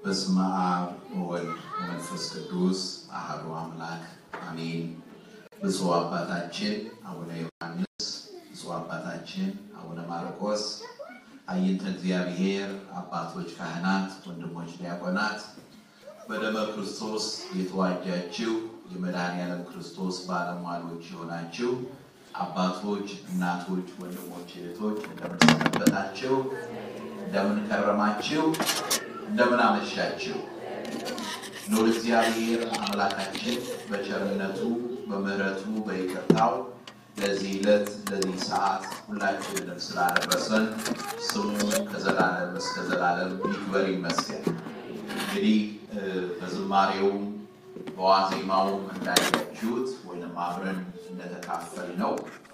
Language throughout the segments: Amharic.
በስመ አብ ወወልድ ወመንፈስ ቅዱስ አሐዱ አምላክ አሜን። ብፁዕ አባታችን አቡነ ዮሐንስ፣ ብፁዕ አባታችን አቡነ ማርቆስ፣ አይንተ እግዚአብሔር አባቶች ካህናት፣ ወንድሞች ዲያቆናት፣ በደመ ክርስቶስ የተዋጃችሁ የመድኃኔዓለም ክርስቶስ ባለሟሎች የሆናችሁ አባቶች፣ እናቶች፣ ወንድሞች፣ እህቶች እንደምን ሰነበታችሁ? እንደምን ከረማችሁ? እንደምን አመሻችሁ? ኖር እግዚአብሔር አምላካችን በቸርነቱ በምሕረቱ በይቅርታው ለዚህ ዕለት ለዚህ ሰዓት ሁላችንንም ስላደረሰን ስሙ ከዘላለም እስከ ዘላለም ይክበር ይመስገን። እንግዲህ በዝማሬውም በዋዜማውም እንዳያችሁት ወይም አብረን እንደተካፈል ነው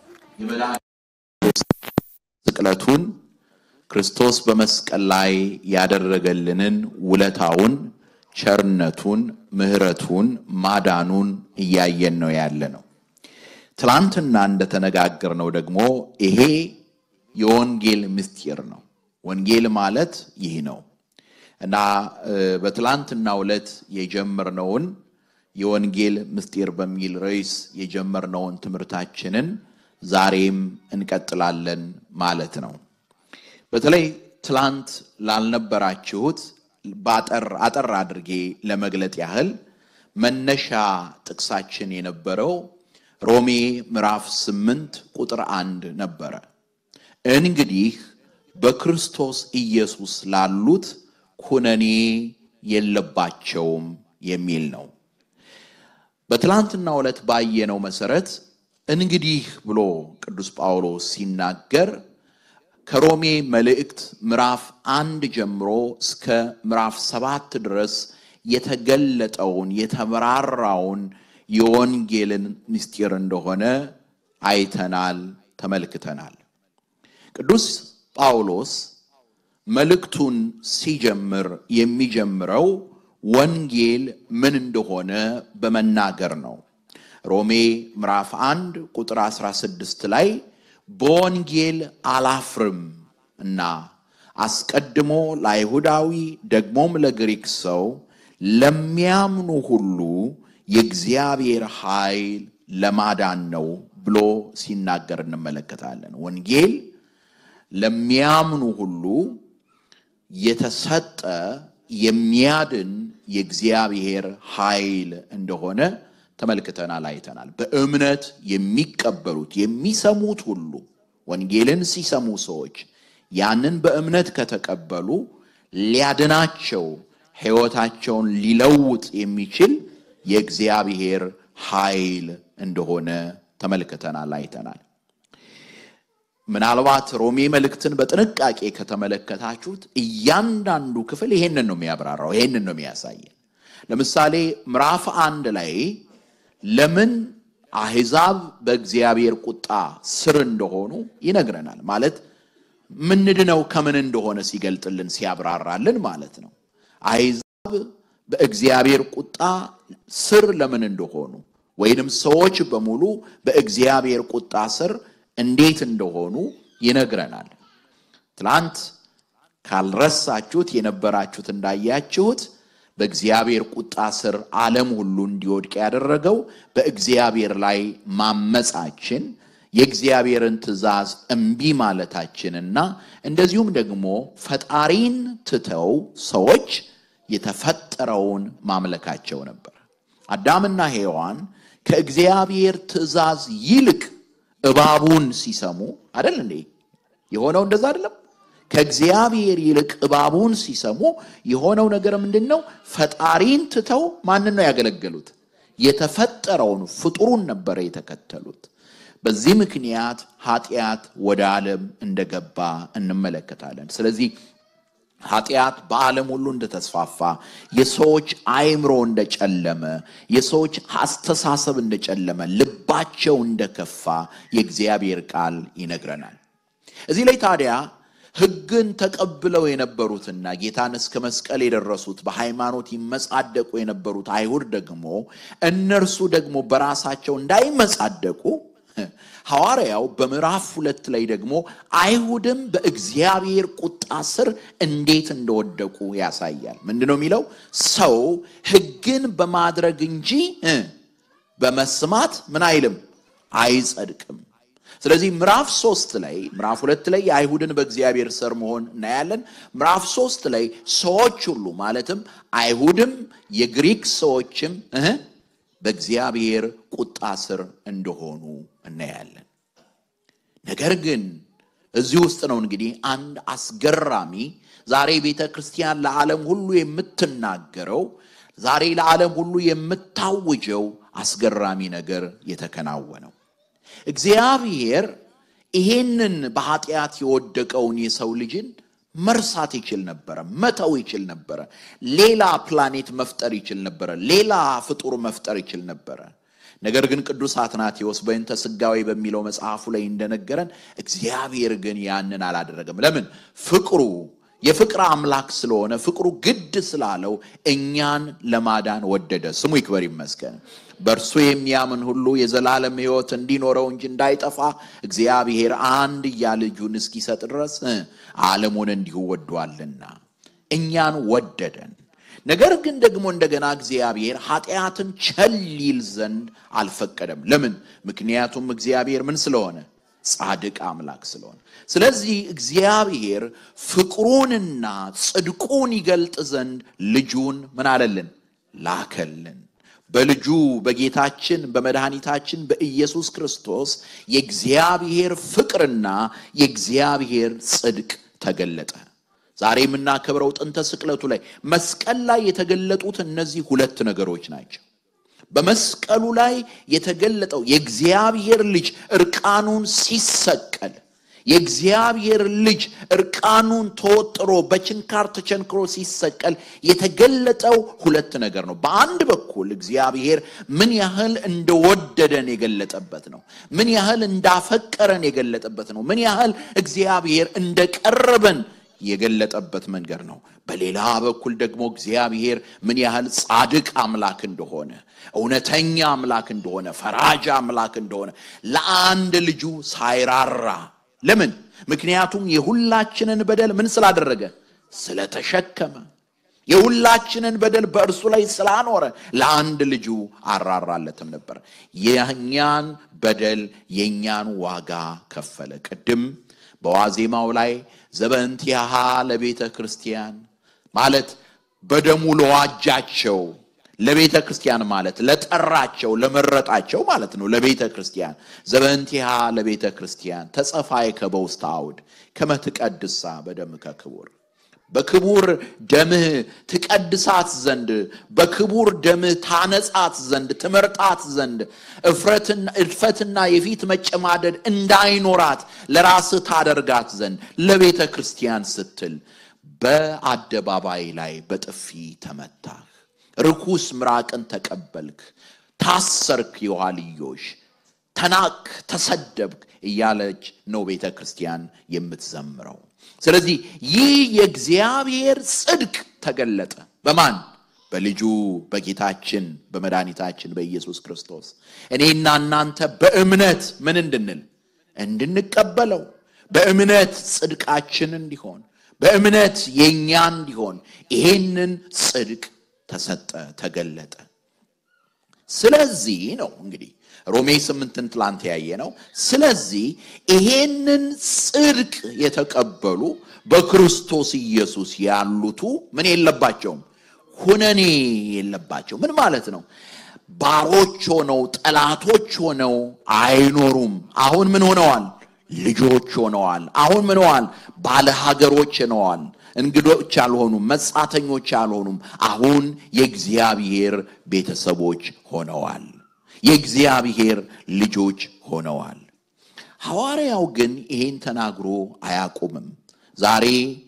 የመድኃኒት ስቅለቱን ክርስቶስ በመስቀል ላይ ያደረገልንን ውለታውን፣ ቸርነቱን፣ ምሕረቱን፣ ማዳኑን እያየን ነው ያለ ነው። ትላንትና እንደተነጋገርነው ደግሞ ይሄ የወንጌል ምስጢር ነው። ወንጌል ማለት ይህ ነው እና በትላንትናው ዕለት የጀመርነውን የወንጌል ምስጢር በሚል ርዕስ የጀመርነውን ትምህርታችንን ዛሬም እንቀጥላለን ማለት ነው። በተለይ ትላንት ላልነበራችሁት በአጠር አጠር አድርጌ ለመግለጥ ያህል መነሻ ጥቅሳችን የነበረው ሮሜ ምዕራፍ ስምንት ቁጥር አንድ ነበረ። እንግዲህ በክርስቶስ ኢየሱስ ላሉት ኩነኔ የለባቸውም የሚል ነው። በትላንትናው ዕለት ባየነው መሰረት እንግዲህ ብሎ ቅዱስ ጳውሎስ ሲናገር ከሮሜ መልእክት ምዕራፍ አንድ ጀምሮ እስከ ምዕራፍ ሰባት ድረስ የተገለጠውን የተመራራውን የወንጌልን ምስጢር እንደሆነ አይተናል፣ ተመልክተናል። ቅዱስ ጳውሎስ መልእክቱን ሲጀምር የሚጀምረው ወንጌል ምን እንደሆነ በመናገር ነው። ሮሜ ምዕራፍ 1 ቁጥር 16 ላይ በወንጌል አላፍርም እና አስቀድሞ ለአይሁዳዊ ደግሞም ለግሪክ ሰው ለሚያምኑ ሁሉ የእግዚአብሔር ኃይል ለማዳን ነው ብሎ ሲናገር እንመለከታለን። ወንጌል ለሚያምኑ ሁሉ የተሰጠ የሚያድን የእግዚአብሔር ኃይል እንደሆነ ተመልክተናል፣ አይተናል። በእምነት የሚቀበሉት የሚሰሙት ሁሉ ወንጌልን ሲሰሙ ሰዎች ያንን በእምነት ከተቀበሉ ሊያድናቸው ሕይወታቸውን ሊለውጥ የሚችል የእግዚአብሔር ኃይል እንደሆነ ተመልክተናል፣ አይተናል። ምናልባት ሮሜ መልእክትን በጥንቃቄ ከተመለከታችሁት እያንዳንዱ ክፍል ይሄንን ነው የሚያብራራው፣ ይሄንን ነው የሚያሳየን። ለምሳሌ ምዕራፍ አንድ ላይ ለምን አሕዛብ በእግዚአብሔር ቁጣ ስር እንደሆኑ ይነግረናል። ማለት ምንድነው ከምን እንደሆነ ሲገልጥልን ሲያብራራልን ማለት ነው። አሕዛብ በእግዚአብሔር ቁጣ ስር ለምን እንደሆኑ ወይንም ሰዎች በሙሉ በእግዚአብሔር ቁጣ ስር እንዴት እንደሆኑ ይነግረናል። ትላንት ካልረሳችሁት የነበራችሁት እንዳያችሁት በእግዚአብሔር ቁጣ ስር ዓለም ሁሉ እንዲወድቅ ያደረገው በእግዚአብሔር ላይ ማመጻችን የእግዚአብሔርን ትእዛዝ እምቢ ማለታችንና እንደዚሁም ደግሞ ፈጣሪን ትተው ሰዎች የተፈጠረውን ማምለካቸው ነበር። አዳምና ሔዋን ከእግዚአብሔር ትእዛዝ ይልቅ እባቡን ሲሰሙ አይደል እንዴ የሆነው? እንደዛ አይደለም? ከእግዚአብሔር ይልቅ እባቡን ሲሰሙ የሆነው ነገር ምንድን ነው? ፈጣሪን ትተው ማንን ነው ያገለገሉት? የተፈጠረውን ፍጡሩን ነበረ የተከተሉት። በዚህ ምክንያት ኃጢአት ወደ ዓለም እንደገባ እንመለከታለን። ስለዚህ ኃጢአት በዓለም ሁሉ እንደተስፋፋ፣ የሰዎች አእምሮ እንደጨለመ፣ የሰዎች አስተሳሰብ እንደጨለመ፣ ልባቸው እንደከፋ የእግዚአብሔር ቃል ይነግረናል። እዚህ ላይ ታዲያ ሕግን ተቀብለው የነበሩትና ጌታን እስከ መስቀል የደረሱት በሃይማኖት ይመጻደቁ የነበሩት አይሁድ ደግሞ እነርሱ ደግሞ በራሳቸው እንዳይመጻደቁ ሐዋርያው በምዕራፍ ሁለት ላይ ደግሞ አይሁድም በእግዚአብሔር ቁጣ ስር እንዴት እንደወደቁ ያሳያል። ምንድን ነው የሚለው? ሰው ሕግን በማድረግ እንጂ እ በመስማት ምን አይልም አይጸድቅም። ስለዚህ ምዕራፍ ሶስት ላይ ምዕራፍ ሁለት ላይ የአይሁድን በእግዚአብሔር ስር መሆን እናያለን። ምዕራፍ ሶስት ላይ ሰዎች ሁሉ ማለትም አይሁድም የግሪክ ሰዎችም እህ በእግዚአብሔር ቁጣ ስር እንደሆኑ እናያለን። ነገር ግን እዚህ ውስጥ ነው እንግዲህ አንድ አስገራሚ ዛሬ ቤተ ክርስቲያን ለዓለም ሁሉ የምትናገረው ዛሬ ለዓለም ሁሉ የምታውጀው አስገራሚ ነገር የተከናወነው እግዚአብሔር ይሄንን በኃጢአት የወደቀውን የሰው ልጅን መርሳት ይችል ነበረ፣ መተው ይችል ነበረ። ሌላ ፕላኔት መፍጠር ይችል ነበረ፣ ሌላ ፍጡር መፍጠር ይችል ነበረ። ነገር ግን ቅዱስ አትናቴዎስ በእንተ ሥጋዌ በሚለው መጽሐፉ ላይ እንደነገረን እግዚአብሔር ግን ያንን አላደረገም። ለምን? ፍቅሩ የፍቅር አምላክ ስለሆነ ፍቅሩ ግድ ስላለው እኛን ለማዳን ወደደ። ስሙ ይክበር ይመስገን። በእርሱ የሚያምን ሁሉ የዘላለም ሕይወት እንዲኖረው እንጂ እንዳይጠፋ እግዚአብሔር አንድያ ልጁን እስኪሰጥ ድረስ ዓለሙን እንዲሁ ወዷልና እኛን ወደደን። ነገር ግን ደግሞ እንደገና እግዚአብሔር ኃጢአትን ቸል ይል ዘንድ አልፈቀደም። ለምን? ምክንያቱም እግዚአብሔር ምን ስለሆነ ጻድቅ አምላክ ስለሆነ። ስለዚህ እግዚአብሔር ፍቅሩንና ጽድቁን ይገልጥ ዘንድ ልጁን ምን አለልን? ላከልን። በልጁ በጌታችን በመድኃኒታችን በኢየሱስ ክርስቶስ የእግዚአብሔር ፍቅርና የእግዚአብሔር ጽድቅ ተገለጠ። ዛሬ የምናከብረው ጥንተ ስቅለቱ ላይ መስቀል ላይ የተገለጡት እነዚህ ሁለት ነገሮች ናቸው። በመስቀሉ ላይ የተገለጠው የእግዚአብሔር ልጅ እርቃኑን ሲሰቀል የእግዚአብሔር ልጅ እርቃኑን ተወጥሮ በችንካር ተቸንክሮ ሲሰቀል የተገለጠው ሁለት ነገር ነው። በአንድ በኩል እግዚአብሔር ምን ያህል እንደወደደን የገለጠበት ነው። ምን ያህል እንዳፈቀረን የገለጠበት ነው። ምን ያህል እግዚአብሔር እንደቀረበን የገለጠበት መንገድ ነው። በሌላ በኩል ደግሞ እግዚአብሔር ምን ያህል ጻድቅ አምላክ እንደሆነ፣ እውነተኛ አምላክ እንደሆነ፣ ፈራጅ አምላክ እንደሆነ ለአንድ ልጁ ሳይራራ ለምን? ምክንያቱም የሁላችንን በደል ምን ስላደረገ ስለተሸከመ፣ የሁላችንን በደል በእርሱ ላይ ስላኖረ ለአንድ ልጁ አራራለትም ነበር። የእኛን በደል የእኛን ዋጋ ከፈለ። ቅድም በዋዜማው ላይ ዘበንቲያሃ ለቤተ ክርስቲያን ማለት በደሙ ለዋጃቸው ለቤተ ክርስቲያን ማለት ለጠራቸው ለመረጣቸው ማለት ነው። ለቤተ ክርስቲያን ዘበንቲሃ ለቤተ ክርስቲያን ተጸፋይ ከበውስተ አውድ ከመትቀድሳ በደምከ ክቡር በክቡር ደምህ ትቀድሳት ዘንድ በክቡር ደምህ ታነጻት ዘንድ ትመርጣት ዘንድ እድፈትና የፊት መጨማደድ እንዳይኖራት ለራስህ ታደርጋት ዘንድ ለቤተ ክርስቲያን ስትል በአደባባይ ላይ በጥፊ ተመታህ። ርኩስ ምራቅን ተቀበልክ፣ ታሰርክ፣ የኋልዮሽ ተናቅ፣ ተሰደብክ እያለች ነው ቤተ ክርስቲያን የምትዘምረው። ስለዚህ ይህ የእግዚአብሔር ጽድቅ ተገለጠ በማን? በልጁ በጌታችን በመድኃኒታችን በኢየሱስ ክርስቶስ። እኔና እናንተ በእምነት ምን እንድንል እንድንቀበለው፣ በእምነት ጽድቃችን እንዲሆን፣ በእምነት የእኛ እንዲሆን ይሄንን ጽድቅ ተሰጠ፣ ተገለጠ። ስለዚህ ነው እንግዲህ ሮሜ ስምንትን ትላንት ያየ ነው። ስለዚህ ይሄንን ጽድቅ የተቀበሉ በክርስቶስ ኢየሱስ ያሉቱ ምን የለባቸውም? ሁነኔ የለባቸው። ምን ማለት ነው? ባሮች ሆነው ጠላቶች ሆነው አይኖሩም። አሁን ምን ሆነዋል? ልጆች ሆነዋል። አሁን ምን ሆነዋል? ባለ ሀገሮች ሆነዋል። እንግዶች አልሆኑም፣ መጻተኞች አልሆኑም። አሁን የእግዚአብሔር ቤተሰቦች ሆነዋል። የእግዚአብሔር ልጆች ሆነዋል። ሐዋርያው ግን ይሄን ተናግሮ አያቆምም። ዛሬ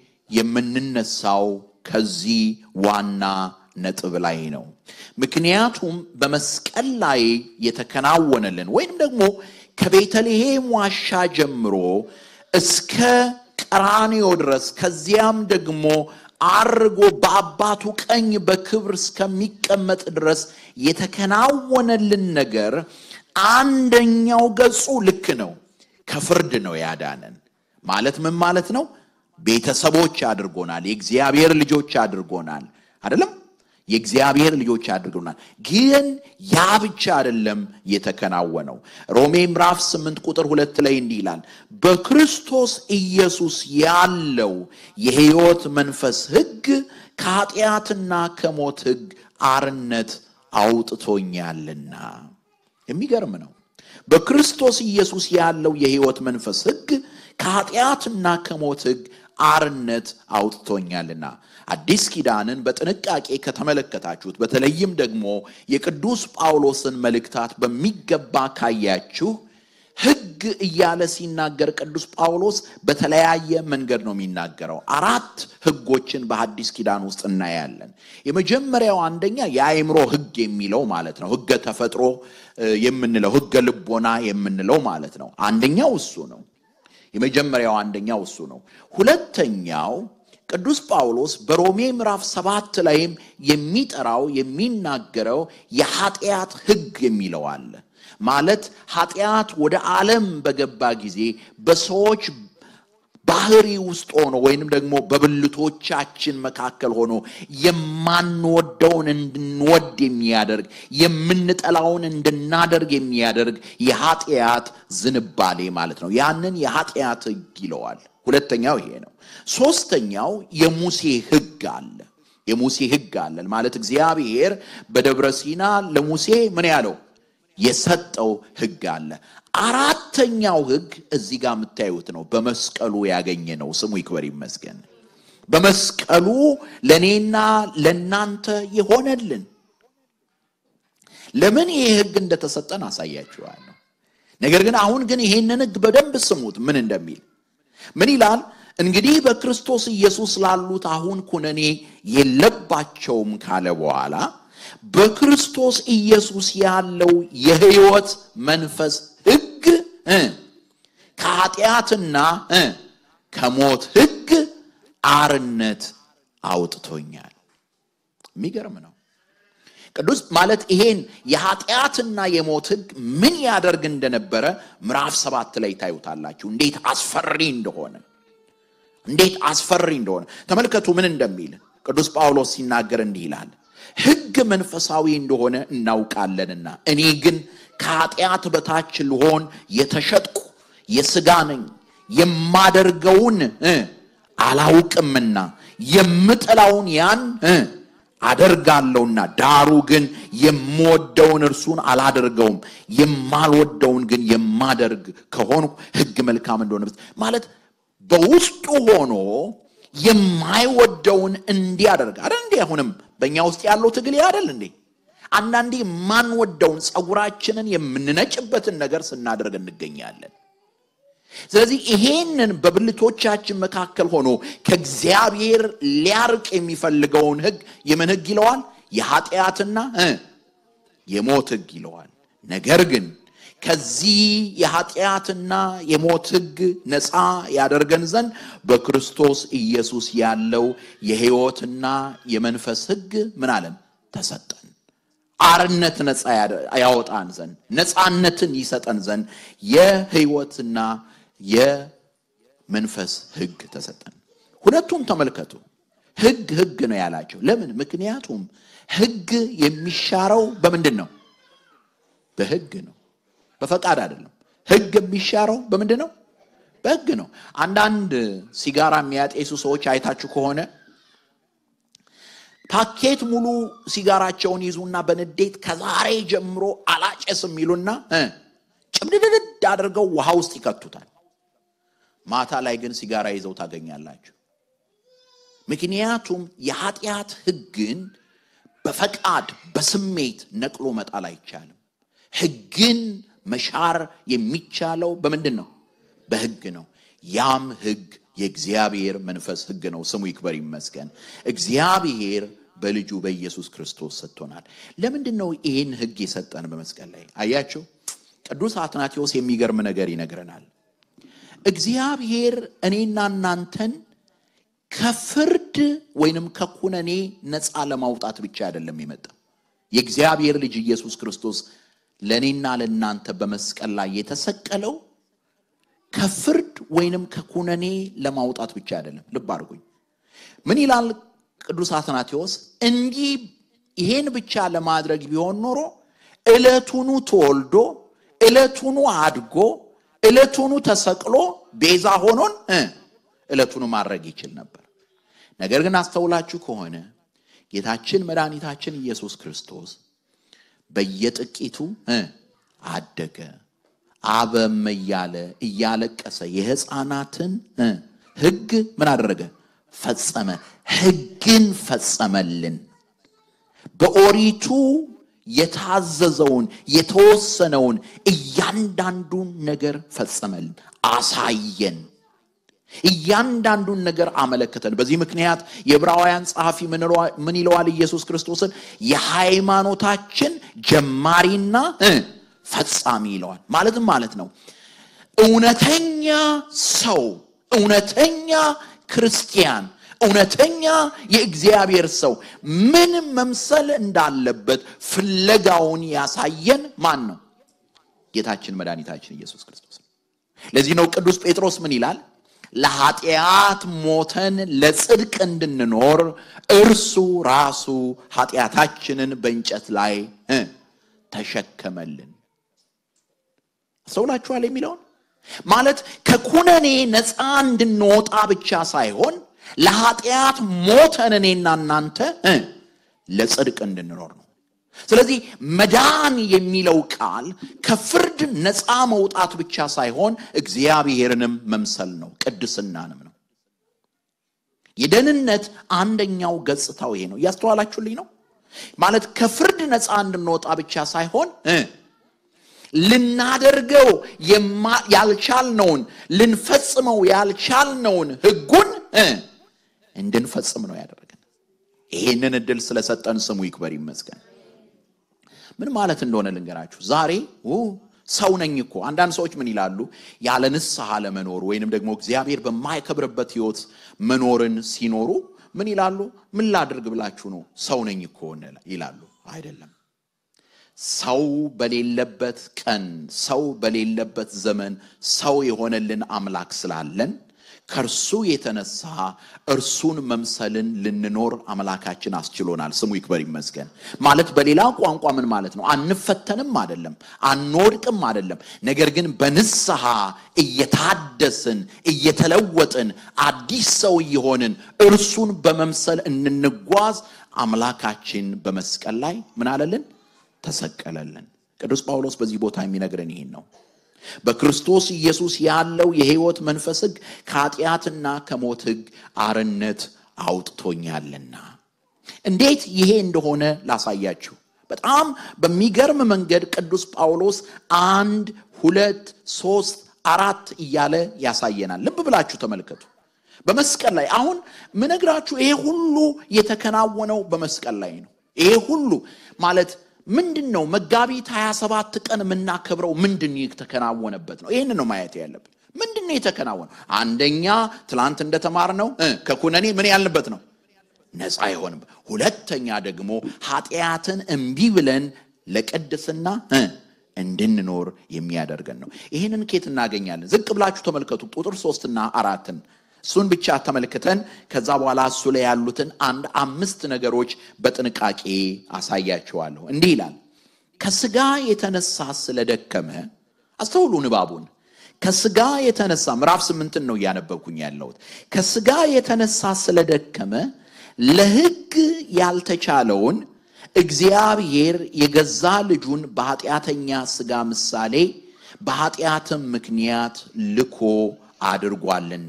የምንነሳው ከዚህ ዋና ነጥብ ላይ ነው። ምክንያቱም በመስቀል ላይ የተከናወነልን ወይም ደግሞ ከቤተልሔም ዋሻ ጀምሮ እስከ ቀራንዮ ድረስ ከዚያም ደግሞ አርጎ በአባቱ ቀኝ በክብር እስከሚቀመጥ ድረስ የተከናወነልን ነገር አንደኛው ገጹ ልክ ነው፣ ከፍርድ ነው ያዳነን። ማለት ምን ማለት ነው? ቤተሰቦች አድርጎናል፣ የእግዚአብሔር ልጆች አድርጎናል። አይደለም የእግዚአብሔር ልጆች አድርጎናል። ግን ያ ብቻ አይደለም የተከናወነው። ሮሜ ምዕራፍ 8 ቁጥር ሁለት ላይ እንዲህ ይላል፣ በክርስቶስ ኢየሱስ ያለው የሕይወት መንፈስ ሕግ ከኃጢአትና ከሞት ሕግ አርነት አውጥቶኛልና። የሚገርም ነው። በክርስቶስ ኢየሱስ ያለው የሕይወት መንፈስ ሕግ ከኃጢአትና ከሞት ሕግ አርነት አውጥቶኛልና። አዲስ ኪዳንን በጥንቃቄ ከተመለከታችሁት በተለይም ደግሞ የቅዱስ ጳውሎስን መልእክታት በሚገባ ካያችሁ ሕግ እያለ ሲናገር ቅዱስ ጳውሎስ በተለያየ መንገድ ነው የሚናገረው። አራት ሕጎችን በሐዲስ ኪዳን ውስጥ እናያለን። የመጀመሪያው አንደኛ የአእምሮ ሕግ የሚለው ማለት ነው። ሕገ ተፈጥሮ የምንለው ሕገ ልቦና የምንለው ማለት ነው። አንደኛው እሱ ነው። የመጀመሪያው አንደኛው እሱ ነው። ሁለተኛው ቅዱስ ጳውሎስ በሮሜ ምዕራፍ ሰባት ላይም የሚጠራው የሚናገረው የኃጢአት ሕግ የሚለው አለ። ማለት ኃጢአት ወደ ዓለም በገባ ጊዜ በሰዎች ባህሪ ውስጥ ሆኖ ወይንም ደግሞ በብልቶቻችን መካከል ሆኖ የማንወደውን እንድንወድ የሚያደርግ የምንጠላውን እንድናደርግ የሚያደርግ የኃጢአት ዝንባሌ ማለት ነው። ያንን የኃጢአት ሕግ ይለዋል። ሁለተኛው ይሄ ነው። ሶስተኛው የሙሴ ሕግ አለ። የሙሴ ሕግ አለ ማለት እግዚአብሔር በደብረ ሲና ለሙሴ ምን ያለው የሰጠው ሕግ አለ። አራተኛው ሕግ እዚህ ጋር የምታዩት ነው። በመስቀሉ ያገኘ ነው። ስሙ ይክበር ይመስገን። በመስቀሉ ለእኔና ለእናንተ የሆነልን ለምን ይሄ ሕግ እንደተሰጠን አሳያችኋለሁ። ነገር ግን አሁን ግን ይሄንን ሕግ በደንብ ስሙት ምን እንደሚል ምን ይላል? እንግዲህ በክርስቶስ ኢየሱስ ላሉት አሁን ኩነኔ የለባቸውም ካለ በኋላ በክርስቶስ ኢየሱስ ያለው የሕይወት መንፈስ ሕግ ከኃጢአትና ከሞት ሕግ አርነት አውጥቶኛል። የሚገርም ነው። ቅዱስ ማለት ይሄን የኃጢአትና የሞት ሕግ ምን ያደርግ እንደነበረ ምዕራፍ ሰባት ላይ ታዩታላችሁ። እንዴት አስፈሪ እንደሆነ እንዴት አስፈሪ እንደሆነ ተመልከቱ። ምን እንደሚል ቅዱስ ጳውሎስ ሲናገር እንዲህ ይላል ሕግ መንፈሳዊ እንደሆነ እናውቃለንና እኔ ግን ከኃጢአት በታች ልሆን የተሸጥኩ የሥጋ ነኝ፣ የማደርገውን አላውቅምና የምጠላውን ያን አደርጋለሁና ዳሩ ግን የምወደውን እርሱን አላደርገውም፣ የማልወደውን ግን የማደርግ ከሆንኩ ሕግ መልካም እንደሆነ ማለት በውስጡ ሆኖ የማይወደውን እንዲያደርግ አይደል እንዴ? አሁንም በእኛ ውስጥ ያለው ትግል አይደል እንዴ? አንዳንዴ የማንወደውን ፀጉራችንን የምንነጭበትን ነገር ስናደርግ እንገኛለን። ስለዚህ ይሄንን በብልቶቻችን መካከል ሆኖ ከእግዚአብሔር ሊያርቅ የሚፈልገውን ሕግ የምን ሕግ ይለዋል? የኃጢአትና የሞት ሕግ ይለዋል። ነገር ግን ከዚህ የኃጢአትና የሞት ሕግ ነፃ ያደርገን ዘንድ በክርስቶስ ኢየሱስ ያለው የሕይወትና የመንፈስ ሕግ ምን አለን? ተሰጠን። አርነት ነፃ ያወጣን ዘንድ ነፃነትን ይሰጠን ዘንድ የሕይወትና የመንፈስ ሕግ ተሰጠን። ሁለቱም ተመልከቱ። ሕግ ሕግ ነው ያላቸው ለምን? ምክንያቱም ሕግ የሚሻረው በምንድን ነው? በሕግ ነው በፈቃድ አይደለም። ሕግ የሚሻረው በምንድን ነው? በሕግ ነው። አንዳንድ ሲጋራ የሚያጤሱ ሰዎች አይታችሁ ከሆነ ፓኬት ሙሉ ሲጋራቸውን ይዙና በንዴት ከዛሬ ጀምሮ አላጨስም የሚሉና ጭምድድድ አድርገው ውሃ ውስጥ ይከቱታል። ማታ ላይ ግን ሲጋራ ይዘው ታገኛላችሁ። ምክንያቱም የኃጢአት ሕግን በፈቃድ በስሜት ነቅሎ መጣል አይቻልም። ሕግን መሻር የሚቻለው በምንድን ነው? በሕግ ነው። ያም ሕግ የእግዚአብሔር መንፈስ ሕግ ነው። ስሙ ይክበር ይመስገን። እግዚአብሔር በልጁ በኢየሱስ ክርስቶስ ሰጥቶናል። ለምንድን ነው ይህን ሕግ የሰጠን በመስቀል ላይ? አያችሁ፣ ቅዱስ አትናቴዎስ የሚገርም ነገር ይነግረናል። እግዚአብሔር እኔና እናንተን ከፍርድ ወይንም ከኩነኔ ነፃ ለማውጣት ብቻ አይደለም የመጣ የእግዚአብሔር ልጅ ኢየሱስ ክርስቶስ ለእኔና ለእናንተ በመስቀል ላይ የተሰቀለው ከፍርድ ወይንም ከኩነኔ ለማውጣት ብቻ አይደለም። ልብ አድርጉኝ። ምን ይላል ቅዱስ አትናቴዎስ? እንዲህ ይሄን ብቻ ለማድረግ ቢሆን ኖሮ ዕለቱኑ ተወልዶ ዕለቱኑ አድጎ ዕለቱኑ ተሰቅሎ ቤዛ ሆኖን እ ዕለቱኑ ማድረግ ይችል ነበር። ነገር ግን አስተውላችሁ ከሆነ ጌታችን መድኃኒታችን ኢየሱስ ክርስቶስ በየጥቂቱ እ አደገ አበም እያለ እያለቀሰ የሕፃናትን እ ሕግ ምን አደረገ? ፈጸመ። ሕግን ፈጸመልን። በኦሪቱ የታዘዘውን የተወሰነውን እያንዳንዱን ነገር ፈጸመልን፣ አሳየን። እያንዳንዱን ነገር አመለከተን። በዚህ ምክንያት የዕብራውያን ጸሐፊ ምን ይለዋል? ኢየሱስ ክርስቶስን የሃይማኖታችን ጀማሪና እ ፈጻሚ ይለዋል። ማለትም ማለት ነው እውነተኛ ሰው፣ እውነተኛ ክርስቲያን፣ እውነተኛ የእግዚአብሔር ሰው ምን መምሰል እንዳለበት ፍለጋውን ያሳየን ማን ነው? ጌታችን መድኃኒታችን ኢየሱስ ክርስቶስ። ለዚህ ነው ቅዱስ ጴጥሮስ ምን ይላል? ለኃጢአት ሞተን ለጽድቅ እንድንኖር እርሱ ራሱ ኃጢአታችንን በእንጨት ላይ እ ተሸከመልን። አስተውላችኋል የሚለውን ማለት ከኩነኔ ነፃ እንድንወጣ ብቻ ሳይሆን ለኃጢአት ሞተን እኔና እናንተ እ ለጽድቅ እንድንኖር ነው። ስለዚህ መዳን የሚለው ቃል ከፍርድ ነፃ መውጣት ብቻ ሳይሆን እግዚአብሔርንም መምሰል ነው፣ ቅድስናንም ነው። የደህንነት አንደኛው ገጽታው ይሄ ነው። እያስተዋላችሁልኝ ነው? ማለት ከፍርድ ነፃ እንድንወጣ ብቻ ሳይሆን እ ልናደርገው ያልቻልነውን ልንፈጽመው ያልቻልነውን ሕጉን እ እንድንፈጽም ነው ያደረገን። ይሄንን እድል ስለሰጠን ስሙ ይክበር ይመስገን። ምን ማለት እንደሆነ ልንገራችሁ። ዛሬ ሰው ነኝ እኮ አንዳንድ ሰዎች ምን ይላሉ? ያለ ንስሐ ለመኖር ወይንም ደግሞ እግዚአብሔር በማይከብርበት ሕይወት መኖርን ሲኖሩ ምን ይላሉ? ምን ላድርግ ብላችሁ ነው? ሰው ነኝ እኮ ይላሉ። አይደለም። ሰው በሌለበት ቀን፣ ሰው በሌለበት ዘመን ሰው የሆነልን አምላክ ስላለን ከእርሱ የተነሳ እርሱን መምሰልን ልንኖር አምላካችን አስችሎናል። ስሙ ይክበር ይመስገን። ማለት በሌላ ቋንቋ ምን ማለት ነው? አንፈተንም አይደለም፣ አንወድቅም አይደለም። ነገር ግን በንስሐ እየታደስን እየተለወጥን አዲስ ሰው እየሆንን እርሱን በመምሰል እንንጓዝ አምላካችን በመስቀል ላይ ምን አለልን? ተሰቀለልን። ቅዱስ ጳውሎስ በዚህ ቦታ የሚነግረን ይህን ነው። በክርስቶስ ኢየሱስ ያለው የሕይወት መንፈስ ሕግ ከኃጢአትና ከሞት ሕግ አርነት አውጥቶኛልና። እንዴት ይሄ እንደሆነ ላሳያችሁ። በጣም በሚገርም መንገድ ቅዱስ ጳውሎስ አንድ፣ ሁለት፣ ሶስት፣ አራት እያለ ያሳየናል። ልብ ብላችሁ ተመልከቱ። በመስቀል ላይ አሁን ምነግራችሁ ይሄ ሁሉ የተከናወነው በመስቀል ላይ ነው። ይሄ ሁሉ ማለት ምንድን ነው? መጋቢት 27 ቀን የምናከብረው ምንድን የተከናወነበት ነው? ይህን ነው ማየት ያለብን። ምንድን ነው የተከናወነው? አንደኛ ትላንት እንደተማርነው ከኩነኔ ምን ያልንበት ነው? ነፃ የሆንበት። ሁለተኛ ደግሞ ኃጢአትን እምቢ ብለን ለቅድስና እንድንኖር የሚያደርገን ነው። ይህንን ኬት እናገኛለን? ዝቅ ብላችሁ ተመልከቱ ቁጥር ሶስትና አራትን እሱን ብቻ ተመልክተን ከዛ በኋላ እሱ ላይ ያሉትን አንድ አምስት ነገሮች በጥንቃቄ አሳያቸዋለሁ። እንዲህ ይላል፣ ከስጋ የተነሳ ስለደከመ። አስተውሉ ንባቡን። ከስጋ የተነሳ ምዕራፍ ስምንትን ነው እያነበብኩኝ ያለሁት። ከስጋ የተነሳ ስለደከመ ለሕግ ያልተቻለውን እግዚአብሔር የገዛ ልጁን በኃጢአተኛ ስጋ ምሳሌ በኃጢአትም ምክንያት ልኮ አድርጓልና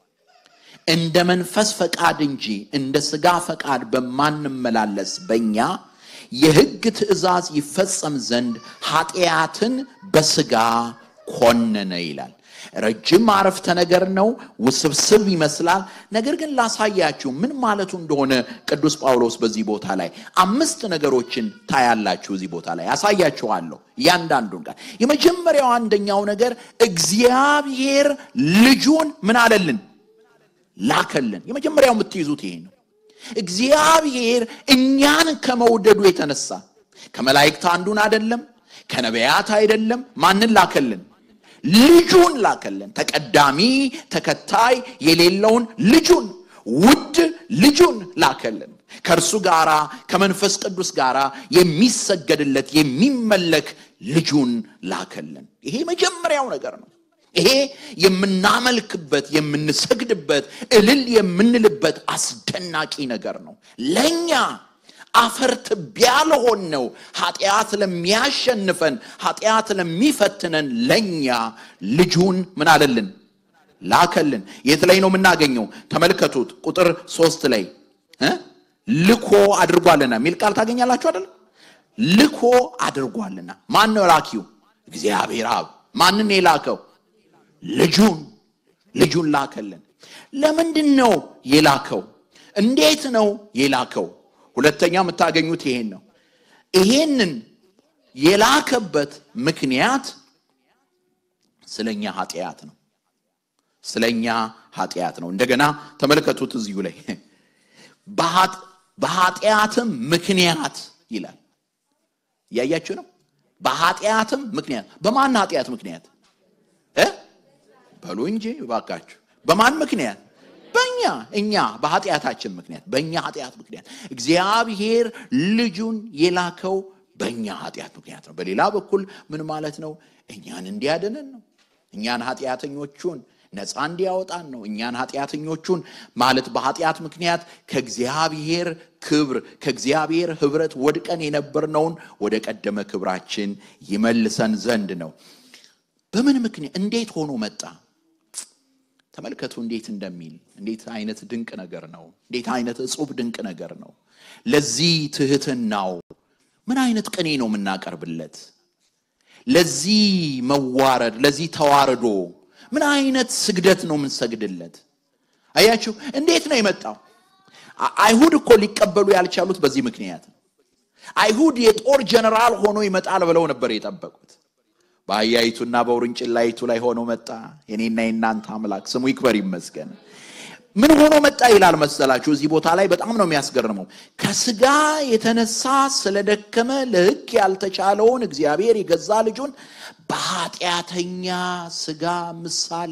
እንደ መንፈስ ፈቃድ እንጂ እንደ ሥጋ ፈቃድ በማንመላለስ በእኛ የሕግ ትእዛዝ ይፈጸም ዘንድ ኃጢአትን በሥጋ ኮነነ ይላል። ረጅም አረፍተ ነገር ነው፣ ውስብስብ ይመስላል። ነገር ግን ላሳያችሁ ምን ማለቱ እንደሆነ ቅዱስ ጳውሎስ በዚህ ቦታ ላይ አምስት ነገሮችን ታያላችሁ። እዚህ ቦታ ላይ ያሳያችኋለሁ እያንዳንዱን ቃል። የመጀመሪያው አንደኛው ነገር እግዚአብሔር ልጁን ምን አለልን ላከልን። የመጀመሪያው የምትይዙት ይሄ ነው። እግዚአብሔር እኛን ከመውደዱ የተነሳ ከመላእክት አንዱን አይደለም፣ ከነቢያት አይደለም። ማንን ላከልን? ልጁን ላከልን። ተቀዳሚ ተከታይ የሌለውን ልጁን ውድ ልጁን ላከልን። ከእርሱ ጋር ከመንፈስ ቅዱስ ጋር የሚሰገድለት የሚመለክ ልጁን ላከልን። ይሄ መጀመሪያው ነገር ነው። ይሄ የምናመልክበት የምንሰግድበት እልል የምንልበት አስደናቂ ነገር ነው። ለእኛ አፈር ትቢያ ለሆን ነው ኃጢአት ለሚያሸንፈን ኃጢአት ለሚፈትነን ለእኛ ልጁን ምን አለልን ላከልን። የት ላይ ነው የምናገኘው? ተመልከቱት። ቁጥር ሶስት ላይ እ ልኮ አድርጓልና የሚል ቃል ታገኛላችሁ አይደል? ልኮ አድርጓልና። ማን ነው ላኪው? እግዚአብሔር አብ። ማንን የላከው? ልጁን ልጁን ላከልን። ለምንድን ነው የላከው? እንዴት ነው የላከው? ሁለተኛ የምታገኙት ይሄን ነው። ይሄንን የላከበት ምክንያት ስለኛ ኃጢአት ነው። ስለኛ ኃጢአት ነው። እንደገና ተመልከቱት እዚሁ ላይ በኃጢአትም ምክንያት ይላል። እያያችሁ ነው። በኃጢአትም ምክንያት በማን ኃጢአት ምክንያት እ በሉ እንጂ እባካችሁ በማን ምክንያት በእኛ እኛ በኃጢአታችን ምክንያት በእኛ ኃጢአት ምክንያት እግዚአብሔር ልጁን የላከው በእኛ ኃጢአት ምክንያት ነው። በሌላ በኩል ምን ማለት ነው? እኛን እንዲያድነን ነው። እኛን ኃጢአተኞቹን ነፃ እንዲያወጣን ነው። እኛን ኃጢአተኞቹን ማለት በኃጢአት ምክንያት ከእግዚአብሔር ክብር ከእግዚአብሔር ኅብረት ወድቀን የነበርነውን ወደ ቀደመ ክብራችን ይመልሰን ዘንድ ነው። በምን ምክንያት እንዴት ሆኖ መጣ? ተመልከቱ እንዴት እንደሚል እንዴት አይነት ድንቅ ነገር ነው! እንዴት አይነት እጹብ ድንቅ ነገር ነው! ለዚህ ትህትናው ምን አይነት ቅኔ ነው የምናቀርብለት? ለዚህ መዋረድ፣ ለዚህ ተዋርዶ ምን አይነት ስግደት ነው የምንሰግድለት? አያችሁ እንዴት ነው የመጣው? አይሁድ እኮ ሊቀበሉ ያልቻሉት በዚህ ምክንያት ነው። አይሁድ የጦር ጀነራል ሆኖ ይመጣል ብለው ነበር የጠበቁት። በአህያይቱና በውርንጭላይቱ ላይ ሆኖ መጣ። የኔና የናንተ አምላክ ስሙ ይክበር ይመስገን። ምን ሆኖ መጣ ይላል መሰላችሁ? እዚህ ቦታ ላይ በጣም ነው የሚያስገርመው። ከስጋ የተነሳ ስለደከመ ለሕግ ያልተቻለውን እግዚአብሔር የገዛ ልጁን በኃጢአተኛ ስጋ ምሳሌ